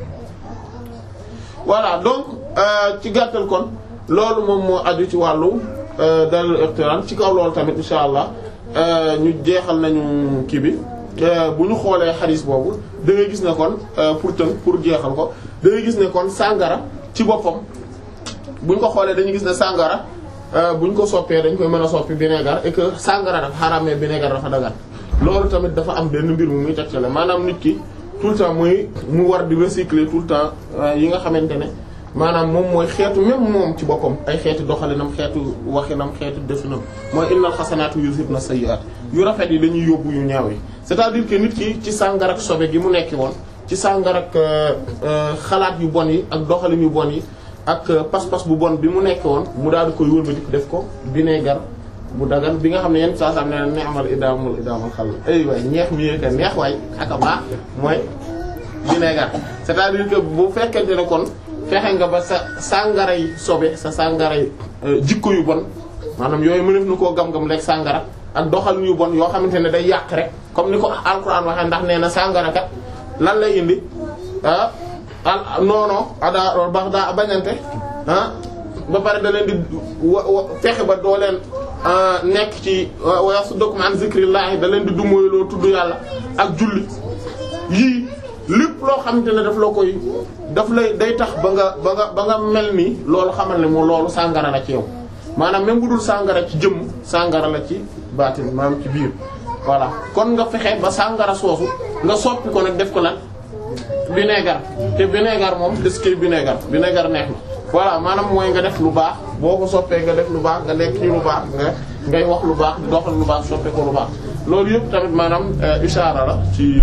Speaker 2: voilà donc ci gàttal kon loolu moom moo aju ci wàllu dalil iqtiran ci kaw loolu tamit insha allah ñu jeexal nañu kii bi bu ñu xoolee xadis boobu da ngay gis ne kon pour tënk pour jeexal ko da ngay gis ne kon sàngara ci boppam bu ñu ko xoolee dañuy gis ne sàngara bu ñu ko soppee dañ koy mën a soppi vinaigre et que sàngara dafa xaraamee vinaigre dafa dagan loolu tamit dafa am benn mbir mu muy tegtale maanaam nit ki tout le temps muy mu war di recycler tout le temps yi nga xamante ne maanaam moom mooy xeetu même moom ci boppam ay xeetu doxalinam xeetu waxinam xeetu definam mooy innal xasanaatu yuzhibna sayyi'aat yu rafet yi dañuy yóbbu yu ñaaw yi c'est-à-dire que nit ki ci sàngara ak sobe gi mu nekki woon ci sàngara ak xalaat yu bon yi ak doxalin yu bon yi ak pas-pas bu bon bi mu nekk woon mu daal di koy wëlbati def ko vinaigre bu dagan bi nga xam ne yenn saa saa ne neexmal idaamul idaamul xal ay waay ñeex mi ka neex waay ak a baax mooy vinaigre c'est-à-dire que bu fekkente ne kon fexe nga ba sa sàngara yi sobe sa sàngara yi jikko yu bon maanaam yooyu mënef na koo gam-gam lekk sàngara ak doxalin yu bon yoo xamante ne day yàq rek comme ni ko alquran waxee ndax nee na sàngara kat lan lay indi ah al noono ada bax daa bañante ah ba pare da leen di wa wa fexe ba doo leen nekk ci wa yasuddukum an zikrillahi da leen di dumóoyloo tudd yàlla ak julli yii lépp loo xamante ne daf la koy daf lay day tax ba nga ba nga ba nga mel ni loolu xamal ne moo loolu sàngara la ci yow maanaam même bu dul sàngara ci jëmm sàngara la ci baatin maanaam ci biir voilà kon nga fexe ba sàngara soosu nga soppi ko nag def ko lan vinaigre te vinaigre moom des koy vinaigre vinaigre neex na voilà maanaam mooy nga def lu baax boo ko soppee nga def lu baax nga nekk ci lu baax nga ngay wax lu baax di doxal lu baax soppee ko lu baax loolu yëpp tamit maanaam ishaara la ci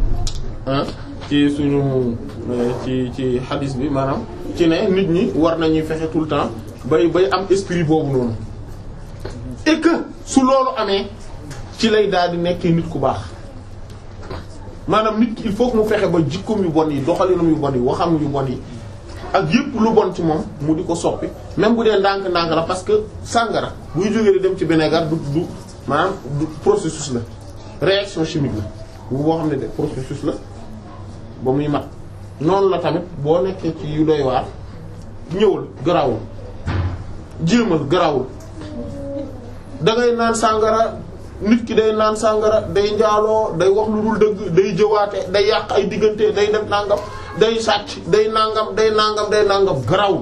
Speaker 2: ci suñu ci ci hadis bi maanaam ci ne nit ñi war nañuy fexe tout le temps bay bay am esprit boobu noonu et que su loolu amee ci lay daal di nekkee nit ku baax maanaam nit ki il faut que mu fexe ba jikkoom yu bon yi doxalinam yu bon yi waxam yu bon yi ak yépp lu bon ci moom mu di ko soppi même bu dee ndànk-ndànk la parce que sàngara buy jógee di dem ci vinaigre du du maanaam du processus la réaction chimique la bu boo xam ne de processus la ba muy mat noonu la tamit boo nekkee ci yu doy waar ñëwal garawul jéemal garawul da ngay naan sàngara nit ki day naan sàngara day njaaloo day wax lu dul dëgg day jëwaate day yàq ay diggante day def nangam day sàcc day nangam day nangam day nangam garawul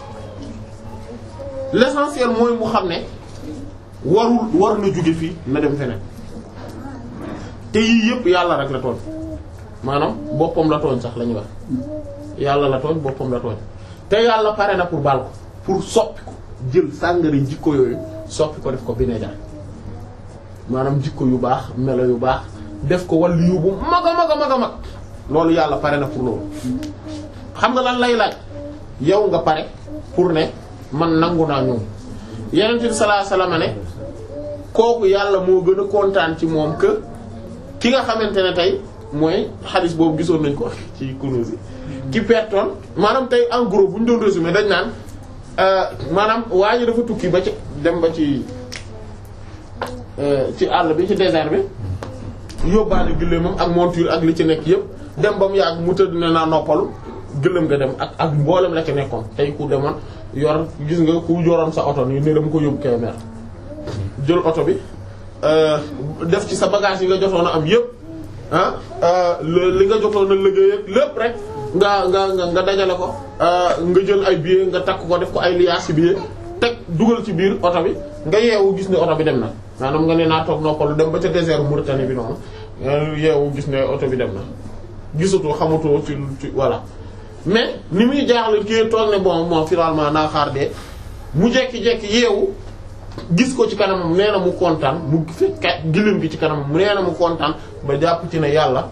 Speaker 2: l'essentiel mooy mu xam ne warul war na jóge fii na dem feneen te yii yëpp yàlla rek la tooñ maanaam boppam la tooñ sax la ñuy wax yàlla la tooñ boppam la tooñ te yàlla pare na pour baal ko pour soppi ko jël sàngara jikko yooyu soppi ko def ko vinaigre maanaam jikko yu baax melo yu baax def ko wàllu yu bu mag a mag a mag a mag loolu yàlla pare na pour loolu xam nga lan lay laaj yow nga pare pour ne man nangu naa ñoom yeneen bi sallallahu alayhi wasallam ne kooku yàlla moo gën a kontaan ci moom que ki nga xamante ne tey mooy xadis boobu gisoon nañ ko ci Kunûz ki pertoon maanaam tey en gros bu ñu doon résumé dañ naan maanaam waa ji dafa tukki ba ci dem ba ci ci àll bi ci désert bi yóbbaale gëléemam ak monture ak li ci nekk yëpp dem ba mu yàgg mu tëdd ne naa noppalu gëléem nga dem ak ak mboolem la ci nekkoon tey ku demoon yor gis nga ku yoroon sa oto nii ne dama ko yóbbu Kébémer jël oto bi def ci sa bagage yi nga jotoon a am yëpp ah li nga jotoon a liggéey ak lépp rek nga nga nga nga dajale ko nga jël ay billets nga takk ko def ko ay liaas billets teg dugal ci biir oto bi nga yeewu gis ne oto bi dem na maanaam nga ne naa toog noppalu dem ba ca désert Mauritanie bi noonu yeewu gis ne oto bi dem na gisatoo xamatoo ci ci voilà mais ni muy jaaxle kii toog ne bon moom finalement naa xaar de mu jekki-jekki yeewu gis ko ci kanamam nee na mu kontaan mu fekk gilim gi ci kanamam nee na mu kontaan ba jàpp ci ne yàlla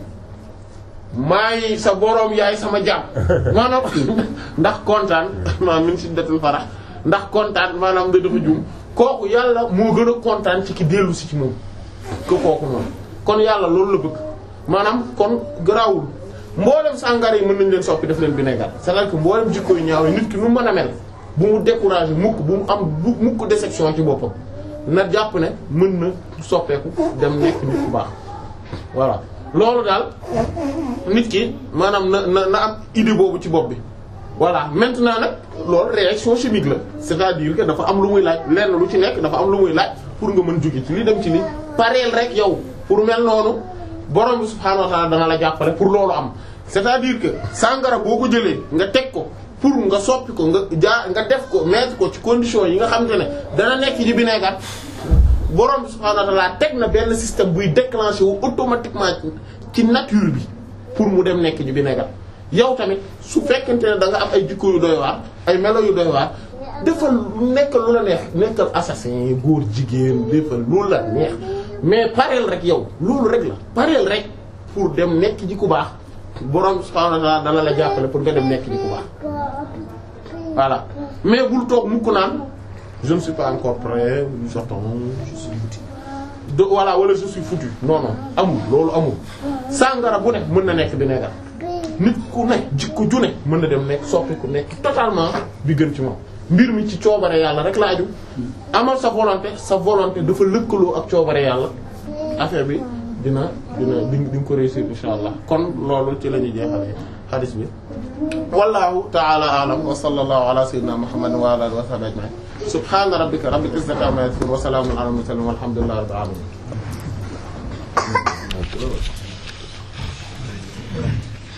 Speaker 2: maay sa boroom yaay sama jàmm maanaam ndax kontaan maanaam min shiddatil farah ndax kontaan maanaam da dafa jum kooku yàlla moo gën a kontaan ci ki dellu si ci moom que kooku moom kon yàlla loolu la bëgg maanaam kon garaawul mboolem sàngara yi mën nañ leen soppi def leen vinaigre c'est-à-dire que mboolem jikko yu ñaaw yi nit ki nu mën a mel bu mu décourager mukk bu mu am bu mukk déception ci boppam na jàpp ne mën na soppeeku dem nekk nit ku baax voilà loolu daal nit ki maanaam na na na am idée boobu ci bopp bi voilà maintenant nag loolu réaction chimique la c'est-à-dire que dafa am lu muy laaj lenn lu ci nekk dafa am lu muy laaj pour nga mën jóge ci li dem ci li pareel rek yow pour mel noonu borom bi subhaanahu wa ta'ala dana la jàppale pour loolu am c'est-à-dire que sàngara boo ko jëlee nga teg ko pour nga soppi ko nga jaa nga def ko mettre ko ci condition yi nga xamante ne dana nekk ci vinaigre borom bi subhaanahu wa ta'ala teg na benn système buy déclencher wu automatiquement ci nature bi pour mu dem nekk ci vinaigre yow tamit su fekkente ne da nga am ay jikko yu doy waar ay melo yu doy waar defal nekk lu la neex nekkal assassin góor jigéen defal lu la neex mais pareel rek yow loolu rek la pareel rek pour dem nekk ji ku baax borom subhanahu wa ta'ala dana la jàppale pour nga dem nekk ji ku baax voilà mais bul toog mukk naan je ne suis pas encore prêt j'attends je suis foutu de voilà wala je suis foutu non non amul loolu amul sàngara bu ne mën na nekk vinaigre nit ku ne jikko ju ne mën na dem nekk soppi ku nekk totalement bi gën ci moom mbir mi ci coobare yàlla rek la aju amal sa volonté sa volonté dafa lëkkaloo ak coobare yàlla affaire bi dina dina di di nga ko réussir insha allah kon loolu ci la ñuy jeexalee hadith bi wallahu ta'ala a'lam wa sallallahu ala sayyidina muhammadin wa ala alihi wa sahbihi ajma'in subhana rabbika rabbil izzati amma yasifun wa salamun ala al mursalin walhamdulillahi rabbil alamin